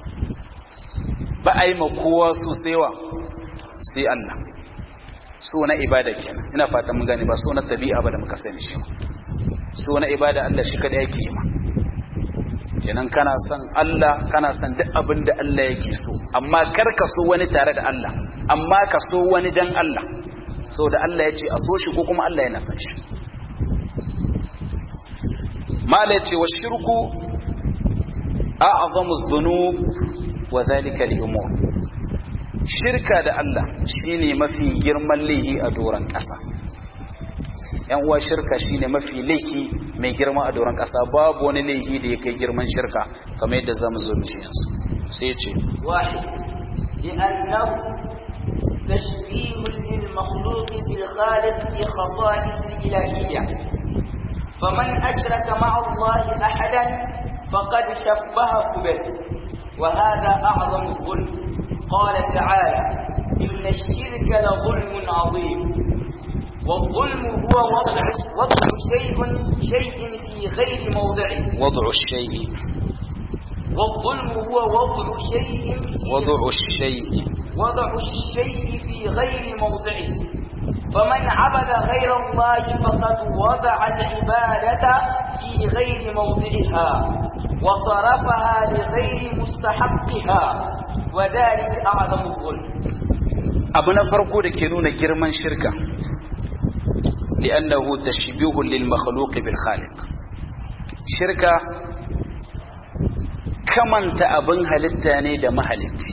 ba a yi ma kowa su sai wa sai Allah so na ibada kenan ina fatan mun gane ba so na tabi'a ba da muka sani shi so na ibada Allah shi kada yake yi ma kenan kana son Allah kana son duk abin da Allah yake so amma kar ka so wani tare da Allah amma ka so wani dan Allah saboda Allah ya ce a so shi ko kuma Allah yana son shi mala ya ce wa shirku a'zamu dhunub wa zalika li umur shirka da Allah shine mafi girman laifi a doran ƙasa yan uwa shirka shine mafi laifi mai girma a doron ƙasa babu wani laifi da ya kai girman shirka kamar yadda zamu zo mu yanzu sai ya ce واحد لأنه تشبيه للمخلوق بالخالق في خصائص الإلهية فمن أشرك مع الله أحدا فقد شبهه به وهذا أعظم الظلم قال تعالى إن الشرك لظلم عظيم والظلم هو وضع وضع شيء شيء في غير موضعه وضع الشيء والظلم هو وضع شيء في وضع الشيء وضع الشيء في غير موضعه فمن عبد غير الله فقد وضع العبادة في غير موضعها وصرفها لغير مستحقها وذلك أعظم الظلم abu na farko da ke nuna girman shirka li'annahu tashbihun lil makhluq bil khaliq shirka kamanta abin halitta ne da mahalicci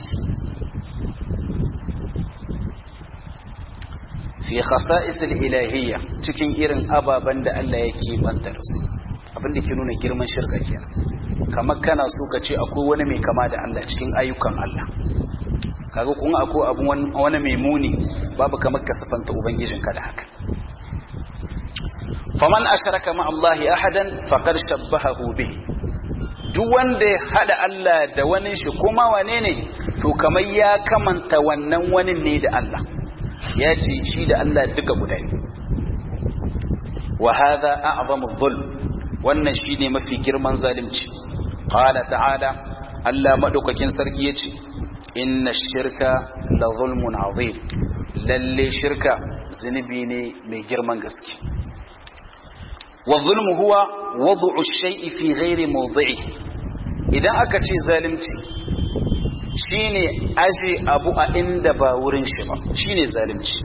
fi khasa'is al ilahiyya cikin irin ababan da Allah yake bantar su abin da ke nuna girman shirka kenan kamar kana so ka ce akwai wani mai kama da Allah cikin ayyukan Allah kaga kun akwai abu wani mai muni babu kamar ka sifanta ubangijinka da haka faman asharaka ma Allah ahadan faqad shabbahahu bihi duk wanda ya hada Allah da wani shi kuma wane ne to kamar ya kamanta wannan wani ne da Allah ya ce shi da Allah duka guda ne wa hadha a'zamu dhulm wannan shine mafi girman zalunci qala ta'ala Allah madaukakin sarki yace inna shirka la zulmun azim lalle shirka zunubi ne mai girman gaske wa zulmu huwa wad'u shay'i fi ghairi mawdi'ihi idan aka ce zalunci shine aje abu a inda ba wurin shi ba shine zalunci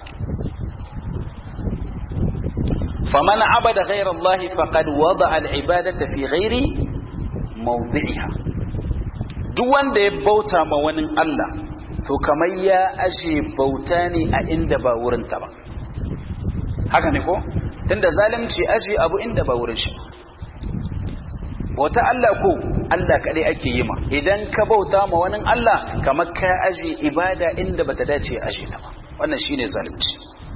faman abada ghayra Allah faqad wada'a al-ibadata fi ghairi mawdi'iha duk wanda ya bauta ma wani Allah to kamar ya ashe bauta ne a inda ba wurinta ba haka ne ko tunda zalunci ashe abu inda ba wurin shi bauta Allah ko Allah kadai ake yi ma idan ka bauta ma wani Allah kamar ka ashe ibada inda bata dace ashe ta ba wannan shine zalunci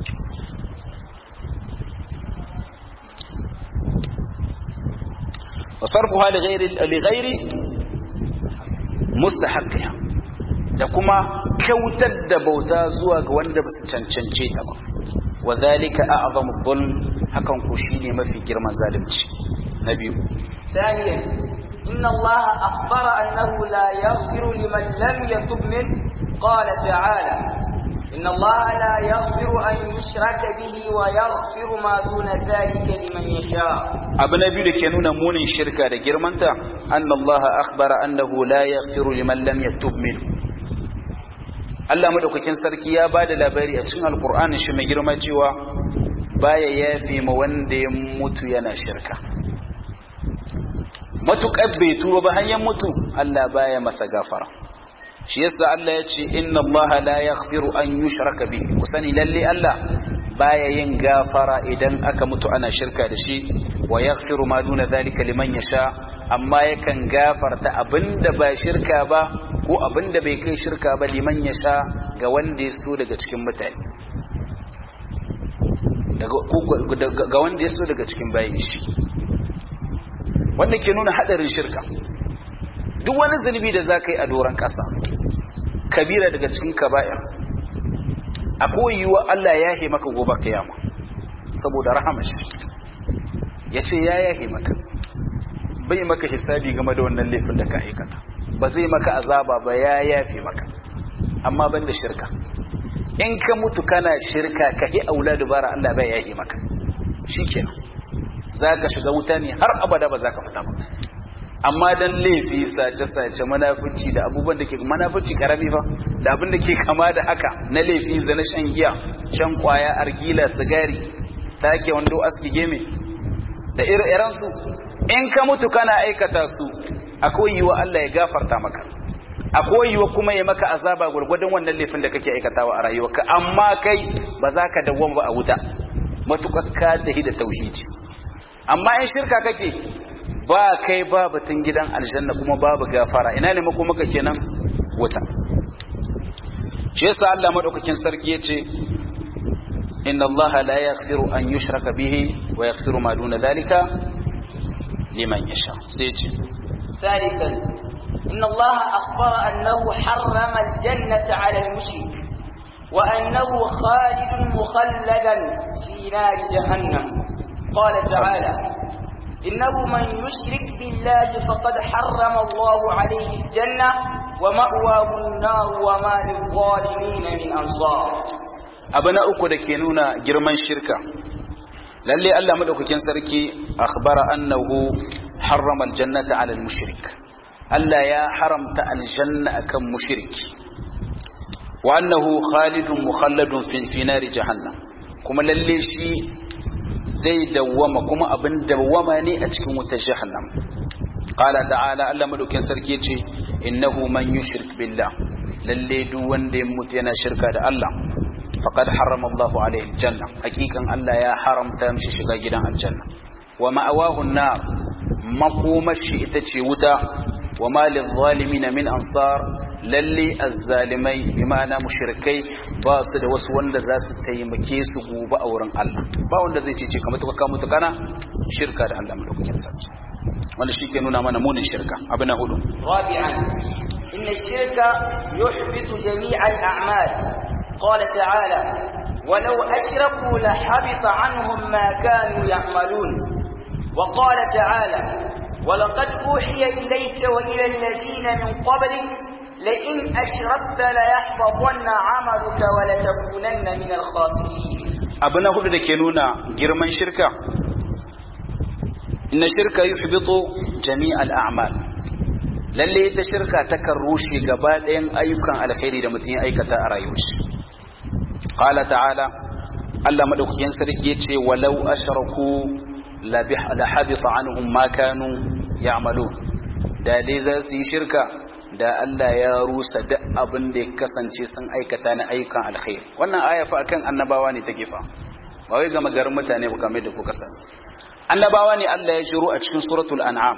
وصرفها لغير لغير mustahaqqiha da kuma kyautar da bauta zuwa ga wanda ba su cancance ta ba wa zalika a'zamu dhulm hakan ku shine mafi girman zalunci na biyu ثانيا إن الله أخبر أنه لا يغفر لمن لم يتب منه قال تعالى إن الله لا يغفر أن يشرك به ويغفر ما دون ذلك لمن يشاء abu na biyu da ke nuna munin shirka da girmanta anna Allah akhbara annahu la yaghfiru liman lam yatub min Allah madaukakin sarki ya bada labari a cikin alqur'ani shi mai girma cewa baya yafi ma wanda ya mutu yana shirka matukar bai tuba ba hanyar mutu Allah baya masa gafara shi yasa Allah ya ce inna Allah la yaghfiru an yushraka bihi ku sani lalle Allah baya yin gafara idan aka mutu ana shirka da shi wa yaghfiru ma duna zalika liman yasha amma yakan gafarta abinda ba shirka ba ko abinda bai kai shirka ba liman yasha ga wanda ya so daga cikin mutane daga ga wanda ya so daga cikin bayin shi wanda ke nuna hadarin shirka duk wani zunubi da za ka yi a doron ƙasa kabira daga cikin kaba'ir a koyiwa Allah ya yahe maka gobe kiyama saboda rahama shi ya ce ya yahe maka bai maka hisabi game da wannan laifin da ka aikata ba zai maka azaba ba ya yafe maka amma ban da shirka in ka mutu kana shirka ka yi aula dubara Allah bai yahe maka shi kenan za ka shiga wuta ne har abada ba za ka fita ba amma dan laifi sace-sace manafici da abubuwan da ke manafici karami fa da abin da ke kama da haka na laifi zana shan giya shan kwaya argila sigari take wando aski geme da ire su in ka mutu kana aikata su akwai yiwa Allah ya gafarta maka akwai yiwa kuma ya maka azaba gurgurdan wannan laifin da kake aikatawa a rayuwarka amma kai ba za ka dawo ba a wuta matukar ka tahi da tauhidi amma in shirka kake ba kai ba batun gidan aljanna kuma babu gafara ina ne mako maka kenan wuta shi yasa Allah madaukakin sarki yace inna Allah la yaghfiru an yushraka bihi wa yaghfiru ma duna dhalika liman yasha sai yace ثالثا إن الله أخبر أنه حرم الجنة على المشرك وأنه خالد مخلدا في نار جهنم قال تعالى إنه من يشرك بالله فقد حرم الله عليه الجنة ومأواه النار وما للظالمين من أنصار abana uku da ke nuna girman shirka lalle Allah madaukakin sarki akhbara annahu harrama aljannata ala almushrik Allah ya haramta aljanna akan mushriki wa annahu khalidun mukhalladun fi nari jahannam kuma lalle shi zai dawwama kuma abin dawwama ne a cikin wutar jahannam qala ta'ala Allah madaukin sarki yace innahu man yushrik billah lalle duk wanda ya mutu yana shirka da Allah faqad harrama Allah alaihi aljanna hakikan Allah ya haramta mishi shiga gidan aljanna wa ma'awahu an-nar makomashi ita ce wuta wa ma lil-zalimin min ansar lalle azzalimai bi ma'ana mushrikai ba su da wasu wanda za su taimake su gobe a wurin Allah ba wanda zai cece kamar tuka mutu kana shirka da Allah madaukakin sarki wanda shi ke nuna mana munin shirka abu na hudu رابعا إن الشرك يحبط جميع الأعمال قال تعالى ولو أشركوا لحبط عنهم ما كانوا يعملون وقال تعالى ولقد أوحي إليك وإلى الذين من قبلك لئن أشركت ليحبطن عملك ولتكونن من الخاسرين abu na hudu da ke nuna girman shirka inna shirka yuhbitu jami'al a'mal lalle ita shirka takan rushe gaba ɗayan ayyukan alkhairi da mutum ya aikata a rayuwarsa qala ta'ala Allah madaukakin sarki yace walau ashraku la habita anhum ma kanu ya'malun da dai za su yi shirka da Allah ya rusa duk abin da ya kasance sun aikata na ayyukan alkhairi wannan aya fa akan annabawa ne take fa ba wai ga magarin mutane ba kamar da kuka sani annabawa ne Allah ya shiru a cikin suratul an'am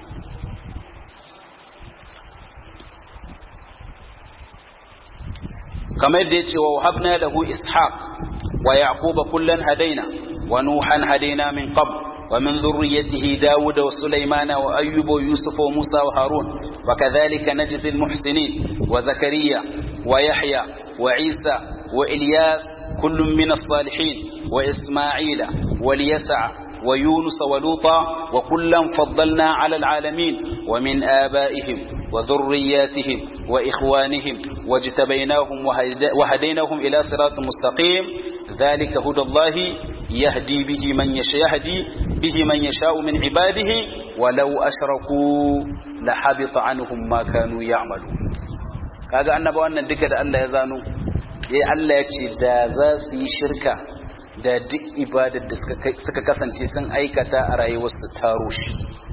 kamar da yace wa habna lahu ishaq wa yaquba kullan hadaina wa nuhan hadaina min qabl ومن ذريته داود وسليمان وأيوب ويوسف وموسى وهارون وكذلك نجزي المحسنين وزكريا ويحيى وعيسى وإلياس كل من الصالحين وإسماعيل واليسع ويونس ولوطا وكلا فضلنا على العالمين ومن آبائهم وذرياتهم وإخوانهم واجتبيناهم وهديناهم إلى صراط مستقيم ذلك هدى الله يهدي به من يشاء يهدي به من يشاء من عباده ولو أشركوا لحبط عنهم ما كانوا يعملون kaga annaba wannan duka da Allah ya zano yayi Allah ya ce da za su yi shirka da duk ibadar da suka kasance sun aikata a rayuwarsu ta rushe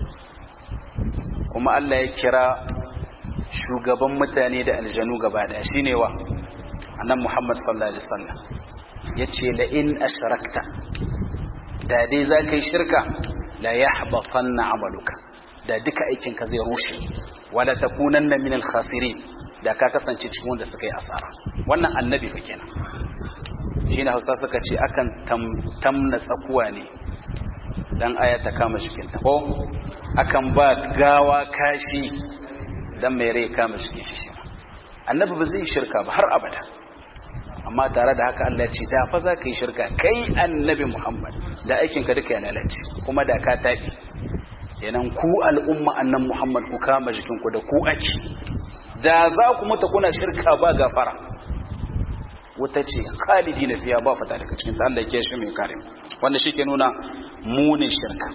kuma Allah ya kira shugaban mutane da aljanu gaba daya shine wa annan Muhammad sallallahu alaihi wasallam yace la in ashrakta da dai za ka yi shirka la yahbatanna amaluka da duka aikinka zai rushe wala takunanna minal khasirin da ka kasance cikin wanda suka yi asara wannan annabi fa kenan shine Hausa suka ce akan tamna tsakuwa ne dan aya ta kama cikin ta ko akan ba gawa kashi dan mai rai kama cikin shi shi annabi ba zai shirka ba har abada amma tare da haka Allah ya ce da fa za ka yi shirka kai annabi Muhammad da aikin ka duka ya lalace kuma da ka tabi kenan ku al'umma annan Muhammad ku kama jikin ku da ku ake da za ku mutu kuna shirka ba gafara wuta ce khalidi na fiya ba fata daga cikin Allah ya shi mai kare wanda shi ke nuna munin shirka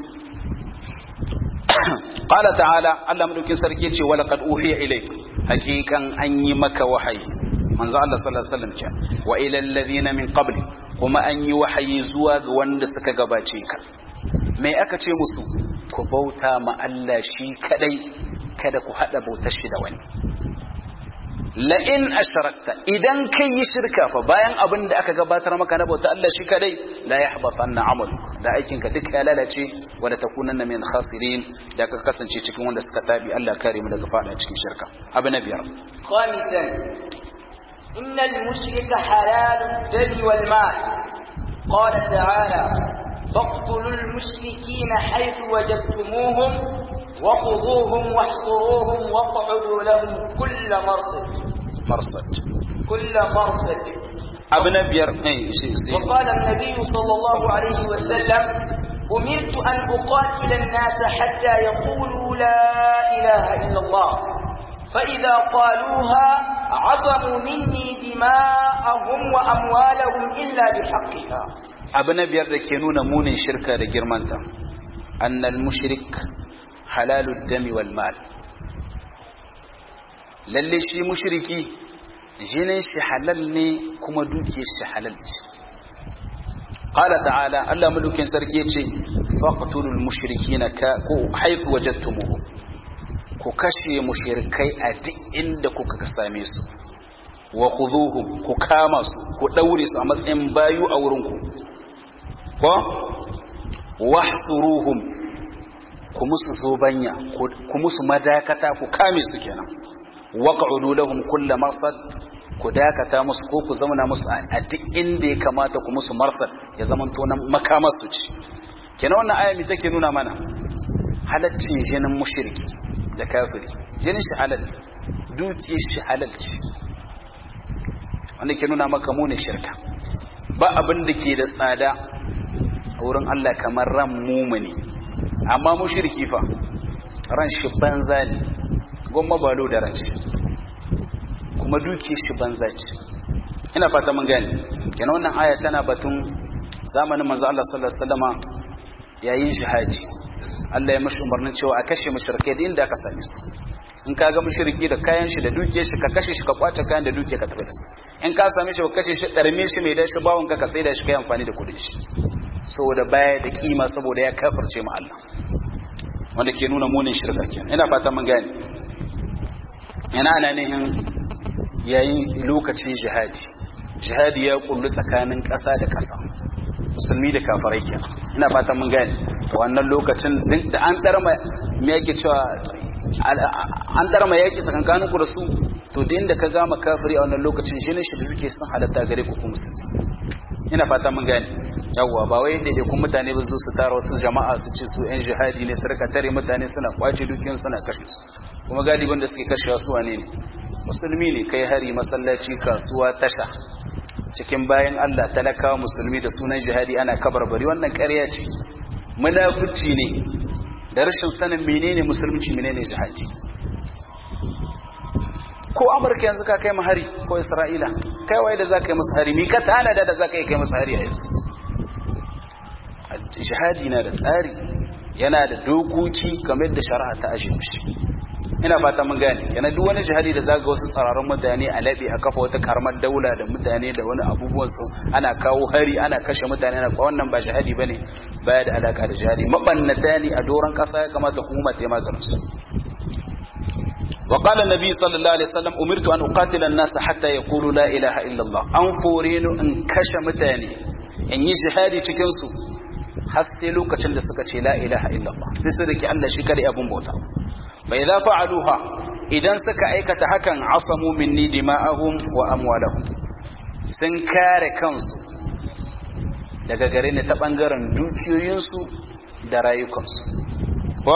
qala ta'ala Allah madaukin sarki ce wala qad uhiya ilayk hakikan an yi maka wahayi manzo Allah sallallahu alaihi wasallam ce wa ila alladhina min qabli kuma an yi wahayi zuwa ga wanda suka gabace ka me aka ce musu ku bauta ma Allah shi kadai kada ku hada bautar shi da wani la'in asharakta idan kai yi shirka fa bayan abin da aka gabatar maka na bauta Allah shi kadai la yahbatan na amal da aikinka duk ya lalace wanda takunanna min khasirin da ka kasance cikin wanda suka tabi Allah kare mu daga fada cikin shirka abu na biyar خامسا إن المشرك حلال الدم والمال قال تعالى فاقتلوا المشركين حيث وجدتموهم وخذوهم واحصروهم واقعدوا لهم كل مرصد marsad كل مرصد abu na biyar eh shi sai وقال النبي صلى الله عليه وسلم أمرت أن أقاتل الناس حتى يقولوا لا إله إلا الله فإذا قالوها عصموا مني دماءهم وأموالهم إلا بحقها abu na biyar da ke nuna munin shirka da girmanta annal mushrik halalud dami wal mal lalle shi mushriki jinin shi halal ne kuma dukiyar shi halal ce qala ta'ala Allah mulukin sarki yace faqtulul mushrikina ka ko haifu wajadtumuhu ku kashe mushrikai a duk inda kuka same su wa khudhuhum ku kama su ku daure su a matsayin bayu a wurin ku ko wahsuruhum ku musu zobanya ku musu madakata ku kame su kenan waq'udu lahum kull marsad ku dakata musu ko ku zauna musu a duk inda ya kamata ku musu marsad ya zamanto nan makamar su ci kenan wannan aya mi take nuna mana halaccin jinin mushriki da kafiri jinin shi halal duki shi halal ce wanda ke nuna maka munin shirka ba abin da ke da tsada a wurin Allah kamar ran mumuni amma mushriki fa ran shi banza ne gomma balo da ran shi kuma duki shi banza ce ina fata mun gane kenan wannan aya tana batun zamanin manzo Allah sallallahu alaihi wasallama yayin jihadi Allah ya mashi umarnin cewa a kashe mushrikai da inda aka same su in ka ga mushriki da kayan shi da dukiyar shi ka kashe shi ka kwace kayan da dukiyar ka tafi da su in ka same shi ka kashe shi darme shi mai dashi bawon ka ka sai da shi kai amfani da kudin shi saboda baya da kima saboda ya kafirce ma Allah wanda ke nuna munin shirka kenan ina fata mun gane ina ana nihin yayin lokacin jihadi jihadi ya kullu tsakanin ƙasa da ƙasa musulmi da kafirai kenan ina fata mun gane wannan lokacin da an darma me yake cewa an darma yaki tsakankanin ku da su to da inda ka gama kafiri a wannan lokacin shi ne shi da suke sun halatta gare ku kuma musulmi ina fata mun gane yawwa ba wai da kun mutane ba su su tara wasu jama'a su ce su yan jihadi ne su rika tare mutane suna kwace dukiyan suna kashe su kuma galibin da suke kashewa su wane ne musulmi ne kai hari masallaci kasuwa tasha cikin bayan Allah talakawa musulmi da sunan jihadi ana kabarbari wannan ƙarya ce munafici ne da rashin sanin menene musulunci menene jihadi ko amurka yanzu ka kai hari ko isra'ila kai waye da za ka yi musu hari mi ka tanada da za ka yi kai musu hari a yanzu jihadi na da tsari yana da dokoki kamar da shari'a ta ashe mishi ina fata mun gane kenan duk wani jihadi da zaga wasu tsararrun mutane a laɓe a kafa wata karamar daula da mutane da wani abubuwan su ana kawo hari ana kashe mutane ana wannan ba jihadi bane baya da alaka da jihadi mabannata ne a doron kasa ya kamata hukuma ta yi maganin su وقال النبي صلى الله عليه وسلم أمرت أن أقاتل الناس حتى يقولوا لا إله إلا الله أنفورين إن كش متاني إن يجهادي تكنسو حسلوا كتن لسكة لا إله إلا الله سيسرك ألا شكري أبو موتا فإذا فعلوها إذا سك أيكة حكا عصموا مني دماءهم وأموالهم سنكار كنسو daga gare ne ta ɓangaren dukiyoyinsu da rayukansu ko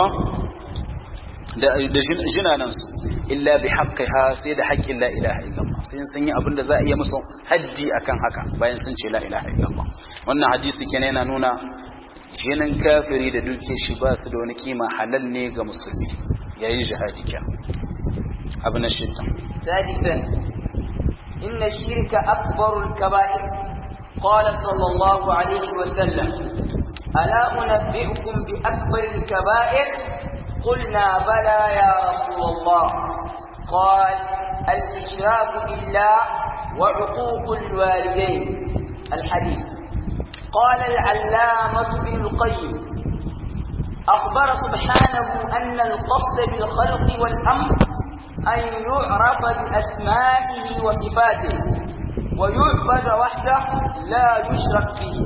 da jinanansu illa bi haqqiha sai da haƙƙin la ilaha illallah sai sun yi abin da za a iya musu haddi akan haka bayan sun ce la ilaha illallah wannan hadisi kenan yana nuna jinin kafiri da duke shi ba su da wani kima halal ne ga musulmi yayin jihadi kya abu na shidda سادسا إن الشرك أكبر الكبائر قال صلى الله عليه وسلم ألا أنبئكم بأكبر الكبائر قلنا بلى يا رسول الله قال الإشراك بالله وعقوق الوالدين الحديث قال العلامة ابن القيم أخبر سبحانه أن القصد بالخلق والأمر أن يعرف بأسمائه وصفاته ويعبد وحده لا يشرك به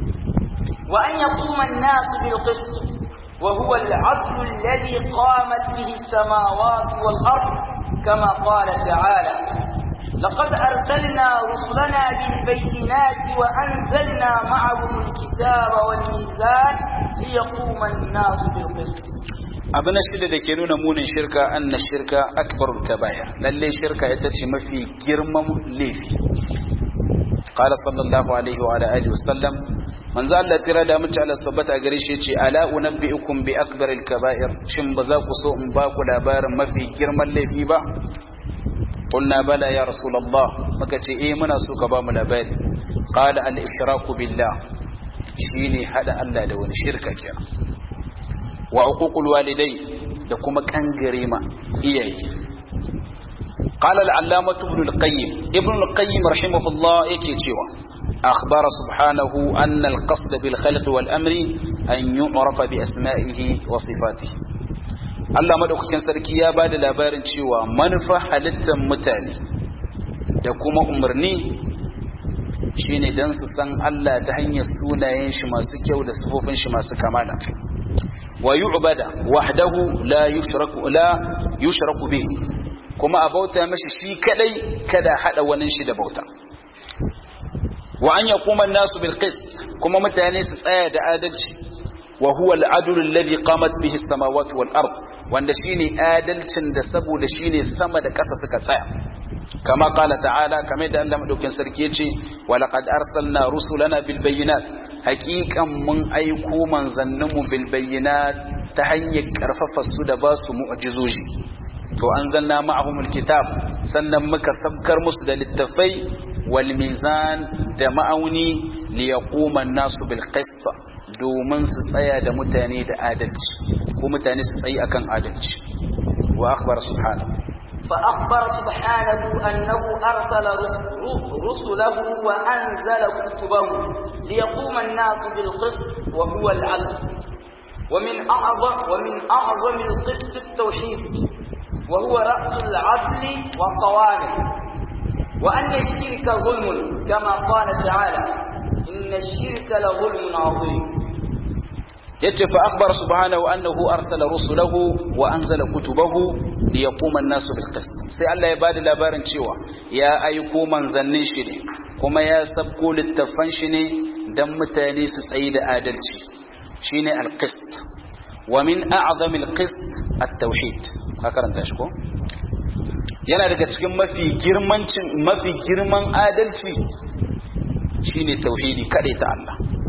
وأن يقوم الناس بالقسط وهو العدل الذي قامت به السماوات والأرض كما قال تعالى لقد أرسلنا رسلنا بالبينات وأنزلنا معهم الكتاب والميزان ليقوم الناس بالقسط abu na shida da ke nuna munin shirka an na shirka akbarul kabaya lalle shirka ita ce mafi girman laifi qala sallallahu alaihi wa alihi wasallam manzo Allah tira da mutu Allah tabbata gare shi ce ala unabbiukum bi akbaril kaba'ir shin ba za ku so in ba ku labarin mafi girman laifi ba qulna bala ya rasulullah muka ce eh muna so ka ba mu labari qala al ishraku billah shine hada Allah da wani shirka kenan wa uququl walidai da kuma kangare ma iyaye qala al-allamah ibn al-qayyim ibn al-qayyim rahimahullah yake cewa akhbara subhanahu anna al-qasd bil khalq wal amri an yu'rafa bi asma'ihi wa sifatihi Allah madaukakin sarki ya bada labarin cewa manufa halittar mutane da kuma umarni shine dan su san Allah ta hanyar sunayen shi masu kyau da sifofin shi masu kamala ويعبد وحده لا يشرك لا يشرك به كما أبوتا مشي شي كدي كدا حدا وننشي دبوتا وأن يقوم الناس بالقسط كما متاني سآية آدلش وهو العدل الذي قامت به السماوات والأرض wanda shine adalcin da saboda shine sama da ƙasa suka tsaya kama qala ta'ala kamar da Allah madaukin sarki yace wa laqad arsalna rusulana bil bayyinat haqiqan mun aiko manzanninmu bil bayyinat ta hanyar karfafa su da ba su mu'jizoji to anzalna ma'ahumul kitab sannan muka sabkar musu da littafai wal mizan da ma'auni li yaquma an-nasu bil qist domin su tsaya da mutane da adalci ko mutane su tsayi akan adalci wa akhbara subhanahu فأخبر سبحانه أنه أرسل رسله وأنزل كتبه ليقوم الناس بالقسط وهو العدل ومن أعظم ومن أعظم القسط التوحيد وهو رأس العدل وقوامه وأن الشرك ظلم كما قال تعالى إن الشرك لظلم عظيم yace fa akhbara subhanahu annahu arsala rusulahu wa anzala kutubahu liyaquma an-nasu bil qist sai Allah ya bada labarin cewa ya aiko manzannin shi ne kuma ya sabko littafan shi ne dan mutane su tsayi da adalci shine al-qist wa min a'zami al-qist at-tauhid ka karanta shi ko yana daga cikin mafi girmancin mafi girman adalci shine tauhidi kade ta Allah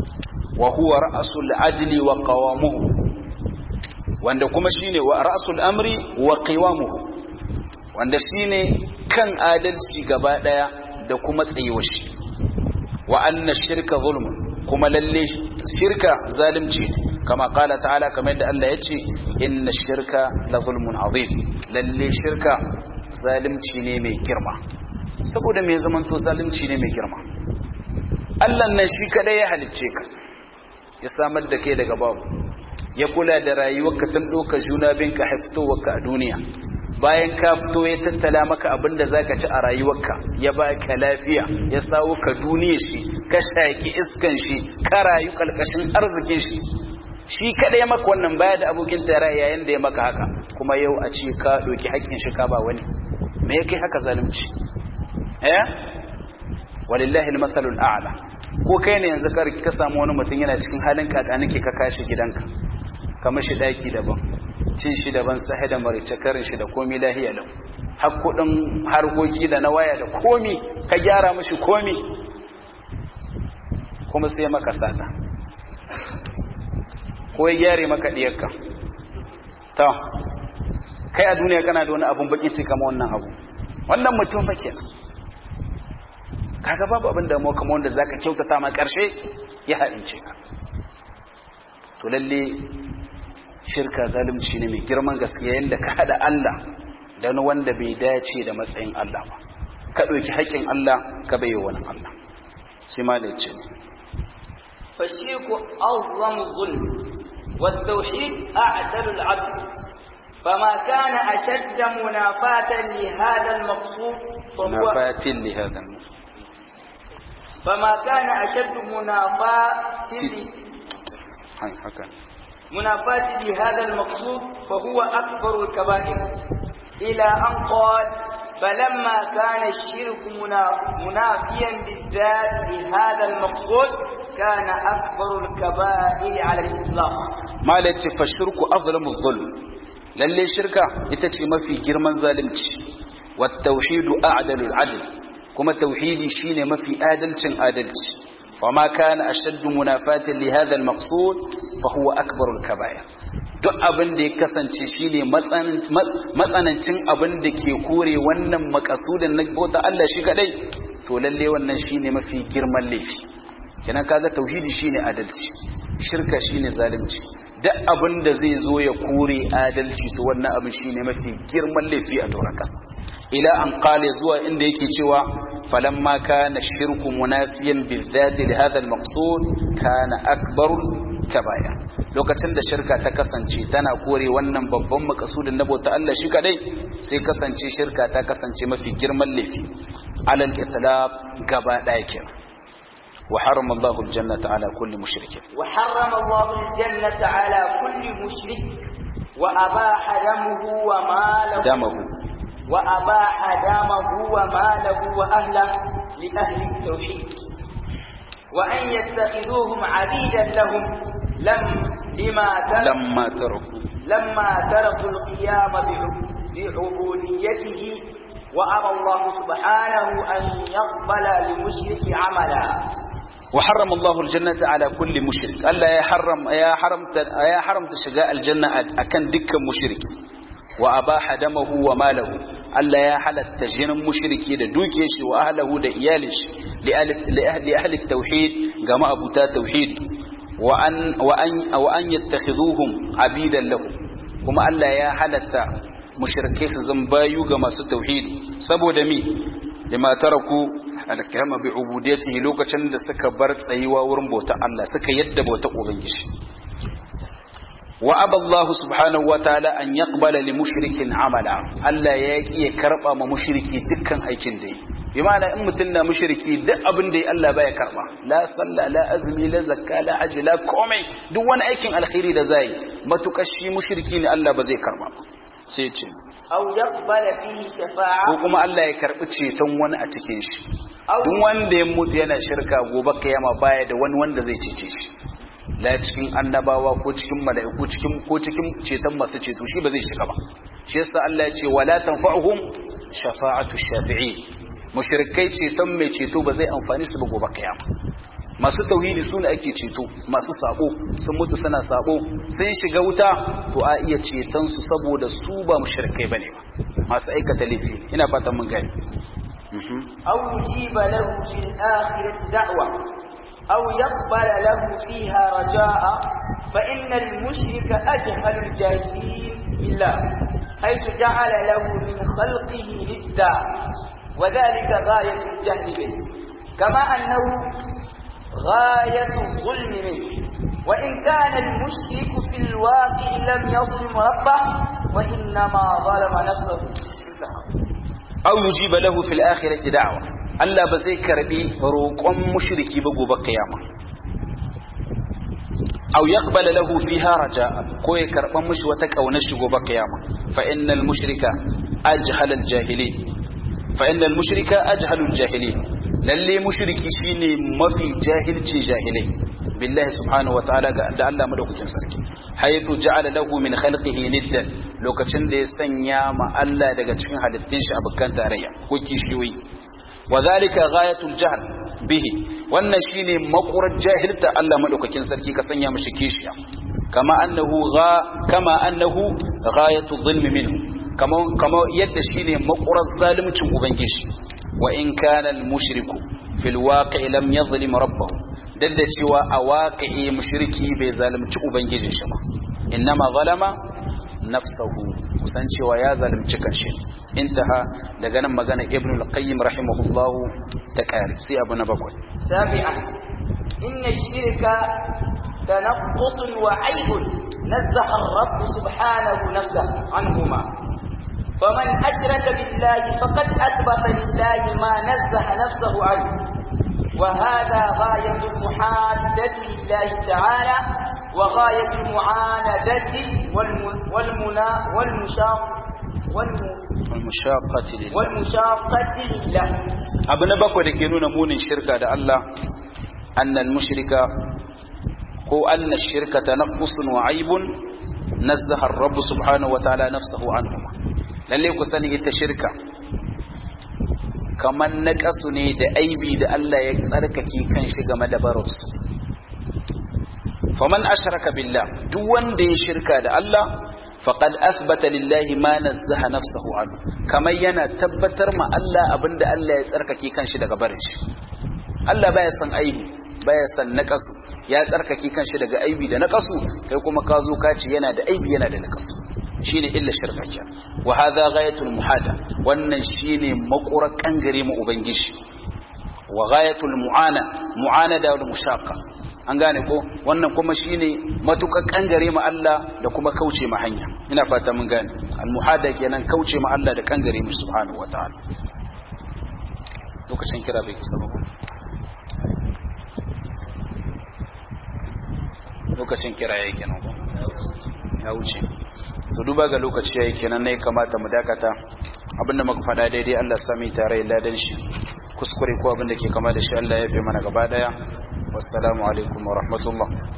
wa huwa ra'sul adli wa qawamuhu wanda kuma shine wa ra'sul amri wa qiwamuhu wanda shine kan adalci gaba daya da kuma tsayuwar shi wa anna shirka zulmun kuma lalle shirka zalunci kama kala ta'ala kamar yadda Allah ya ce inna shirka la zulmun azim lalle shirka zalunci ne mai girma saboda me zaman to zalunci ne mai girma Allah nan shi kadai ya halicce ka ya samar da kai daga babu ya kula da rayuwarka tun doka juna binka haiftowarka a duniya bayan ka fito ya tattala maka abin da zaka ci a rayuwarka ya baka lafiya ya sawo ka duniya shi ka shaki iskan shi ka rayu kalkashin arzikin shi shi kada ya maka wannan baya da abokin tare yayin da ya maka haka kuma yau a ce ka doki haƙƙin shi ka ba wani me yake haka zalunci eh walillahi almasalul a'la ko kai ne yanzu ka ka samu wani mutum yana cikin halin kakanike ka kashi gidanka ka mashi daki daban cin shi daban sahi da marice karin shi da komi lahiya lau har kudin harkoki da na waya da komi ka gyara mashi komi kuma sai maka sata ko ya gyare maka diyarka ta kai a duniya kana da wani abun baki ce kama wannan abu wannan mutum fa kenan kaga babu abin da mu kamar wanda zaka kyautata ma karshe ya haɗince ka to lalle shirka zalunci ne mai girman gaskiya yadda ka hada Allah da wani wanda bai dace da matsayin Allah ba ka ɗauki haƙƙin Allah ka bai wani Allah sai ma da ce فالشرك أعظم الظلم والتوحيد أعدل العبد فما كان أشد منافاة لهذا المقصود فهو منافاة لهذا المقصود فما كان أشد منافاة هاي حكا منافاة لهذا المقصود فهو أكبر الكبائر إلى أن قال فلما كان الشرك منافيا بالذات لهذا المقصود كان أكبر الكبائر على الإطلاق ما لتي فالشرك أظلم الظلم للي شركة يتتي ما في جرمان ظالمتي والتوحيد أعدل العدل كما توحيدي شين ما في آدلت آدلت وما كان أشد منافاة لهذا المقصود فهو أكبر الكبائر duk abin da ya kasance shine matsanancin abin da ke kore wannan makasudin na bauta Allah shi kadai to lalle wannan shine mafi girman laifi kenan kaga tauhidi shine adalci shirka shine zalunci duk abin da zai zo ya kore adalci to wannan abin shine mafi girman laifi a doron kasa ila an qale zuwa inda yake cewa falamma kana shirku munafiyan bizati li hadha al-maqsud kana akbarul kabaya lokacin da shirka ta kasance tana kore wannan babban makasudin na bauta Allah shi kadai sai kasance shirka ta kasance mafi girman laifi alal itlaq gaba daya kenan wa harrama Allahu al-jannata ala kulli mushrik wa harrama Allahu al-jannata ala kulli mushrik wa abaha damuhu wa malahu damahu wa abaha damahu wa malahu wa ahlihi li ahli at-tauhid wa an yattakhiduhum 'abidan lahum لم لما ترك لما تركوا لما تركوا القيام بعبوديته وأبى الله سبحانه أن يقبل لمشرك عملا وحرم الله الجنة على كل مشرك ألا يا حرم يا حرمت يا حرمت شجاء الجنة أكن دك مشرك وأباح دمه وماله ألا يا حلت تجين مشركي da duke shi wa ahlahu da iyalin shi li ahli tauhid gama abuta tauhidi وأن, وأن, وأن يتخذوهم عبيدا له كما ألا يا حلتا مشركي زنبايو كما ستوحيد سبو دمي لما تركوا الكلام بعبوديته لوكا چند سكا برت أيوا ورمبوتا الله سكا يد بوتا أغنجش وأبى الله سبحانه وتعالى أن يقبل لمشرك عملا ألا يكي كربا مشركي دكا أيكين دي بمعنى إن متنا مشركي دق أبن دي ألا بايا كربا لا صلى لا أزمي لا زكاة لا حج لا كومي دوانا أيكين الخيري دا زي ما تكشي مشركين ألا بزي كربا سيتي أو يقبل فيه شفاعة ko kuma Allah ya karɓi ceton wani a cikin shi duk wanda ya mutu yana shirka gobe kiyama baya da wani wanda zai cece shi la cikin annabawa ko cikin mala'iku cikin ko cikin ceton masu ceto shi ba zai shiga ba shi yasa Allah ya ce wala tanfa'uhum shafa'atu shafi'i mushrikai ceton mai ceto ba zai amfani su ba gobe kiyama masu tauhidi su ne ake ceto masu sabo sun mutu suna sabo sun shiga wuta to a iya ceton su saboda su ba mushrikai bane ba masu aikata laifi ina fatan mun gani أو يجيب له في الآخرة دعوة أو يقبل له فيها رجاء فإن المشرك أجهل الجاهلين بالله حيث جعل له من خلقه ندا وذلك غاية الجهل به كما أنه غاية الظلم منه وإن كان المشرك في الواقع لم يظلم ربه وإنما ظلم نفسه aw yujiba lahu fil akhirati da'wa Allah ba zai karbi roƙon mushriki ba gobe kiyama aw yaqbala lahu fiha raja'a ko ya karban mushi wata kauna shi gobe kiyama fa innal mushrika ajhala al jahilin fa innal mushrika ajhala al jahilin lalle mushriki shine mafi jahilci jahilai billahi subhanahu wa ta'ala ga da Allah madaukakin sarki haythu ja'ala lahu min khalqihi niddan lokacin da ya sanya ma Allah daga cikin halittun shi abukan tarayya ko kishiyoyi wa zalika ghayatul jahl bihi wannan shine makurar jahilta Allah madaukakin sarki ka sanya mishi kishiya kama annahu gha kama annahu ghayatul zulmi minhu kama kama yadda shine makurar zalimcin ubangiji wa in kana al mushriku fil waqi'i lam yadhlim rabbahu duk da cewa a waqi'i mushriki bai zalunci ubangijin shi ba innama zalama nafsahu kusan cewa ya zalunci kanshi intaha daga nan magana ibn al-qayyim rahimahullahu ta kare sai abu na bakwai سابعا إن الشرك تنقص وعيب نزه الرب سبحانه نفسه عنهما فمن أشرك بالله فقد أثبت لله ما نزه نفسه عنه وهذا غاية المحادة لله تعالى وغاية المعاندة والمنا والمشاق والمشاقة لله والمشاقة لله abu na bakwai da ke nuna munin shirka da Allah annal mushrika ko anna shirka tanaqqusun wa aibun nazzaha ar-rabb subhanahu wa ta'ala nafsuhu anhu lalle ku sani ita shirka kaman naqasu ne da aibi da Allah ya tsarkake kan shi game da barus faman ashraka billah duk wanda ya shirka da Allah faqad athbata lillahi ma nazzaha nafsuhu anhu kamar yana tabbatar ma Allah abinda Allah ya tsarkake kanshi daga barin shi Allah baya son aibi baya son naqasu ya tsarkake kanshi daga aibi da naqasu kai kuma ka zo ka ce yana da aibi yana da naqasu shine illa shirka ke wa hadha ghayatul muhada wannan shine makurar kangare mu ubangiji wa ghayatul mu'ana mu'anada wal mushaqqa an gane ko wannan kuma shine matukar kangare ma Allah da kuma kauce ma hanya ina fata mun gane al-muhada kenan kauce ma Allah da kangare mu subhanahu wataala lokacin kira bai kusa ba lokacin kira yayi kenan ko ya wuce to duba ga lokaci yayi kenan ne kamata mu dakata abinda muka faɗa daidai Allah ya sami tare ladan shi kuskure ko abinda ke kama da shi Allah ya fi mana gaba daya wassalamu alaikum wa rahmatullah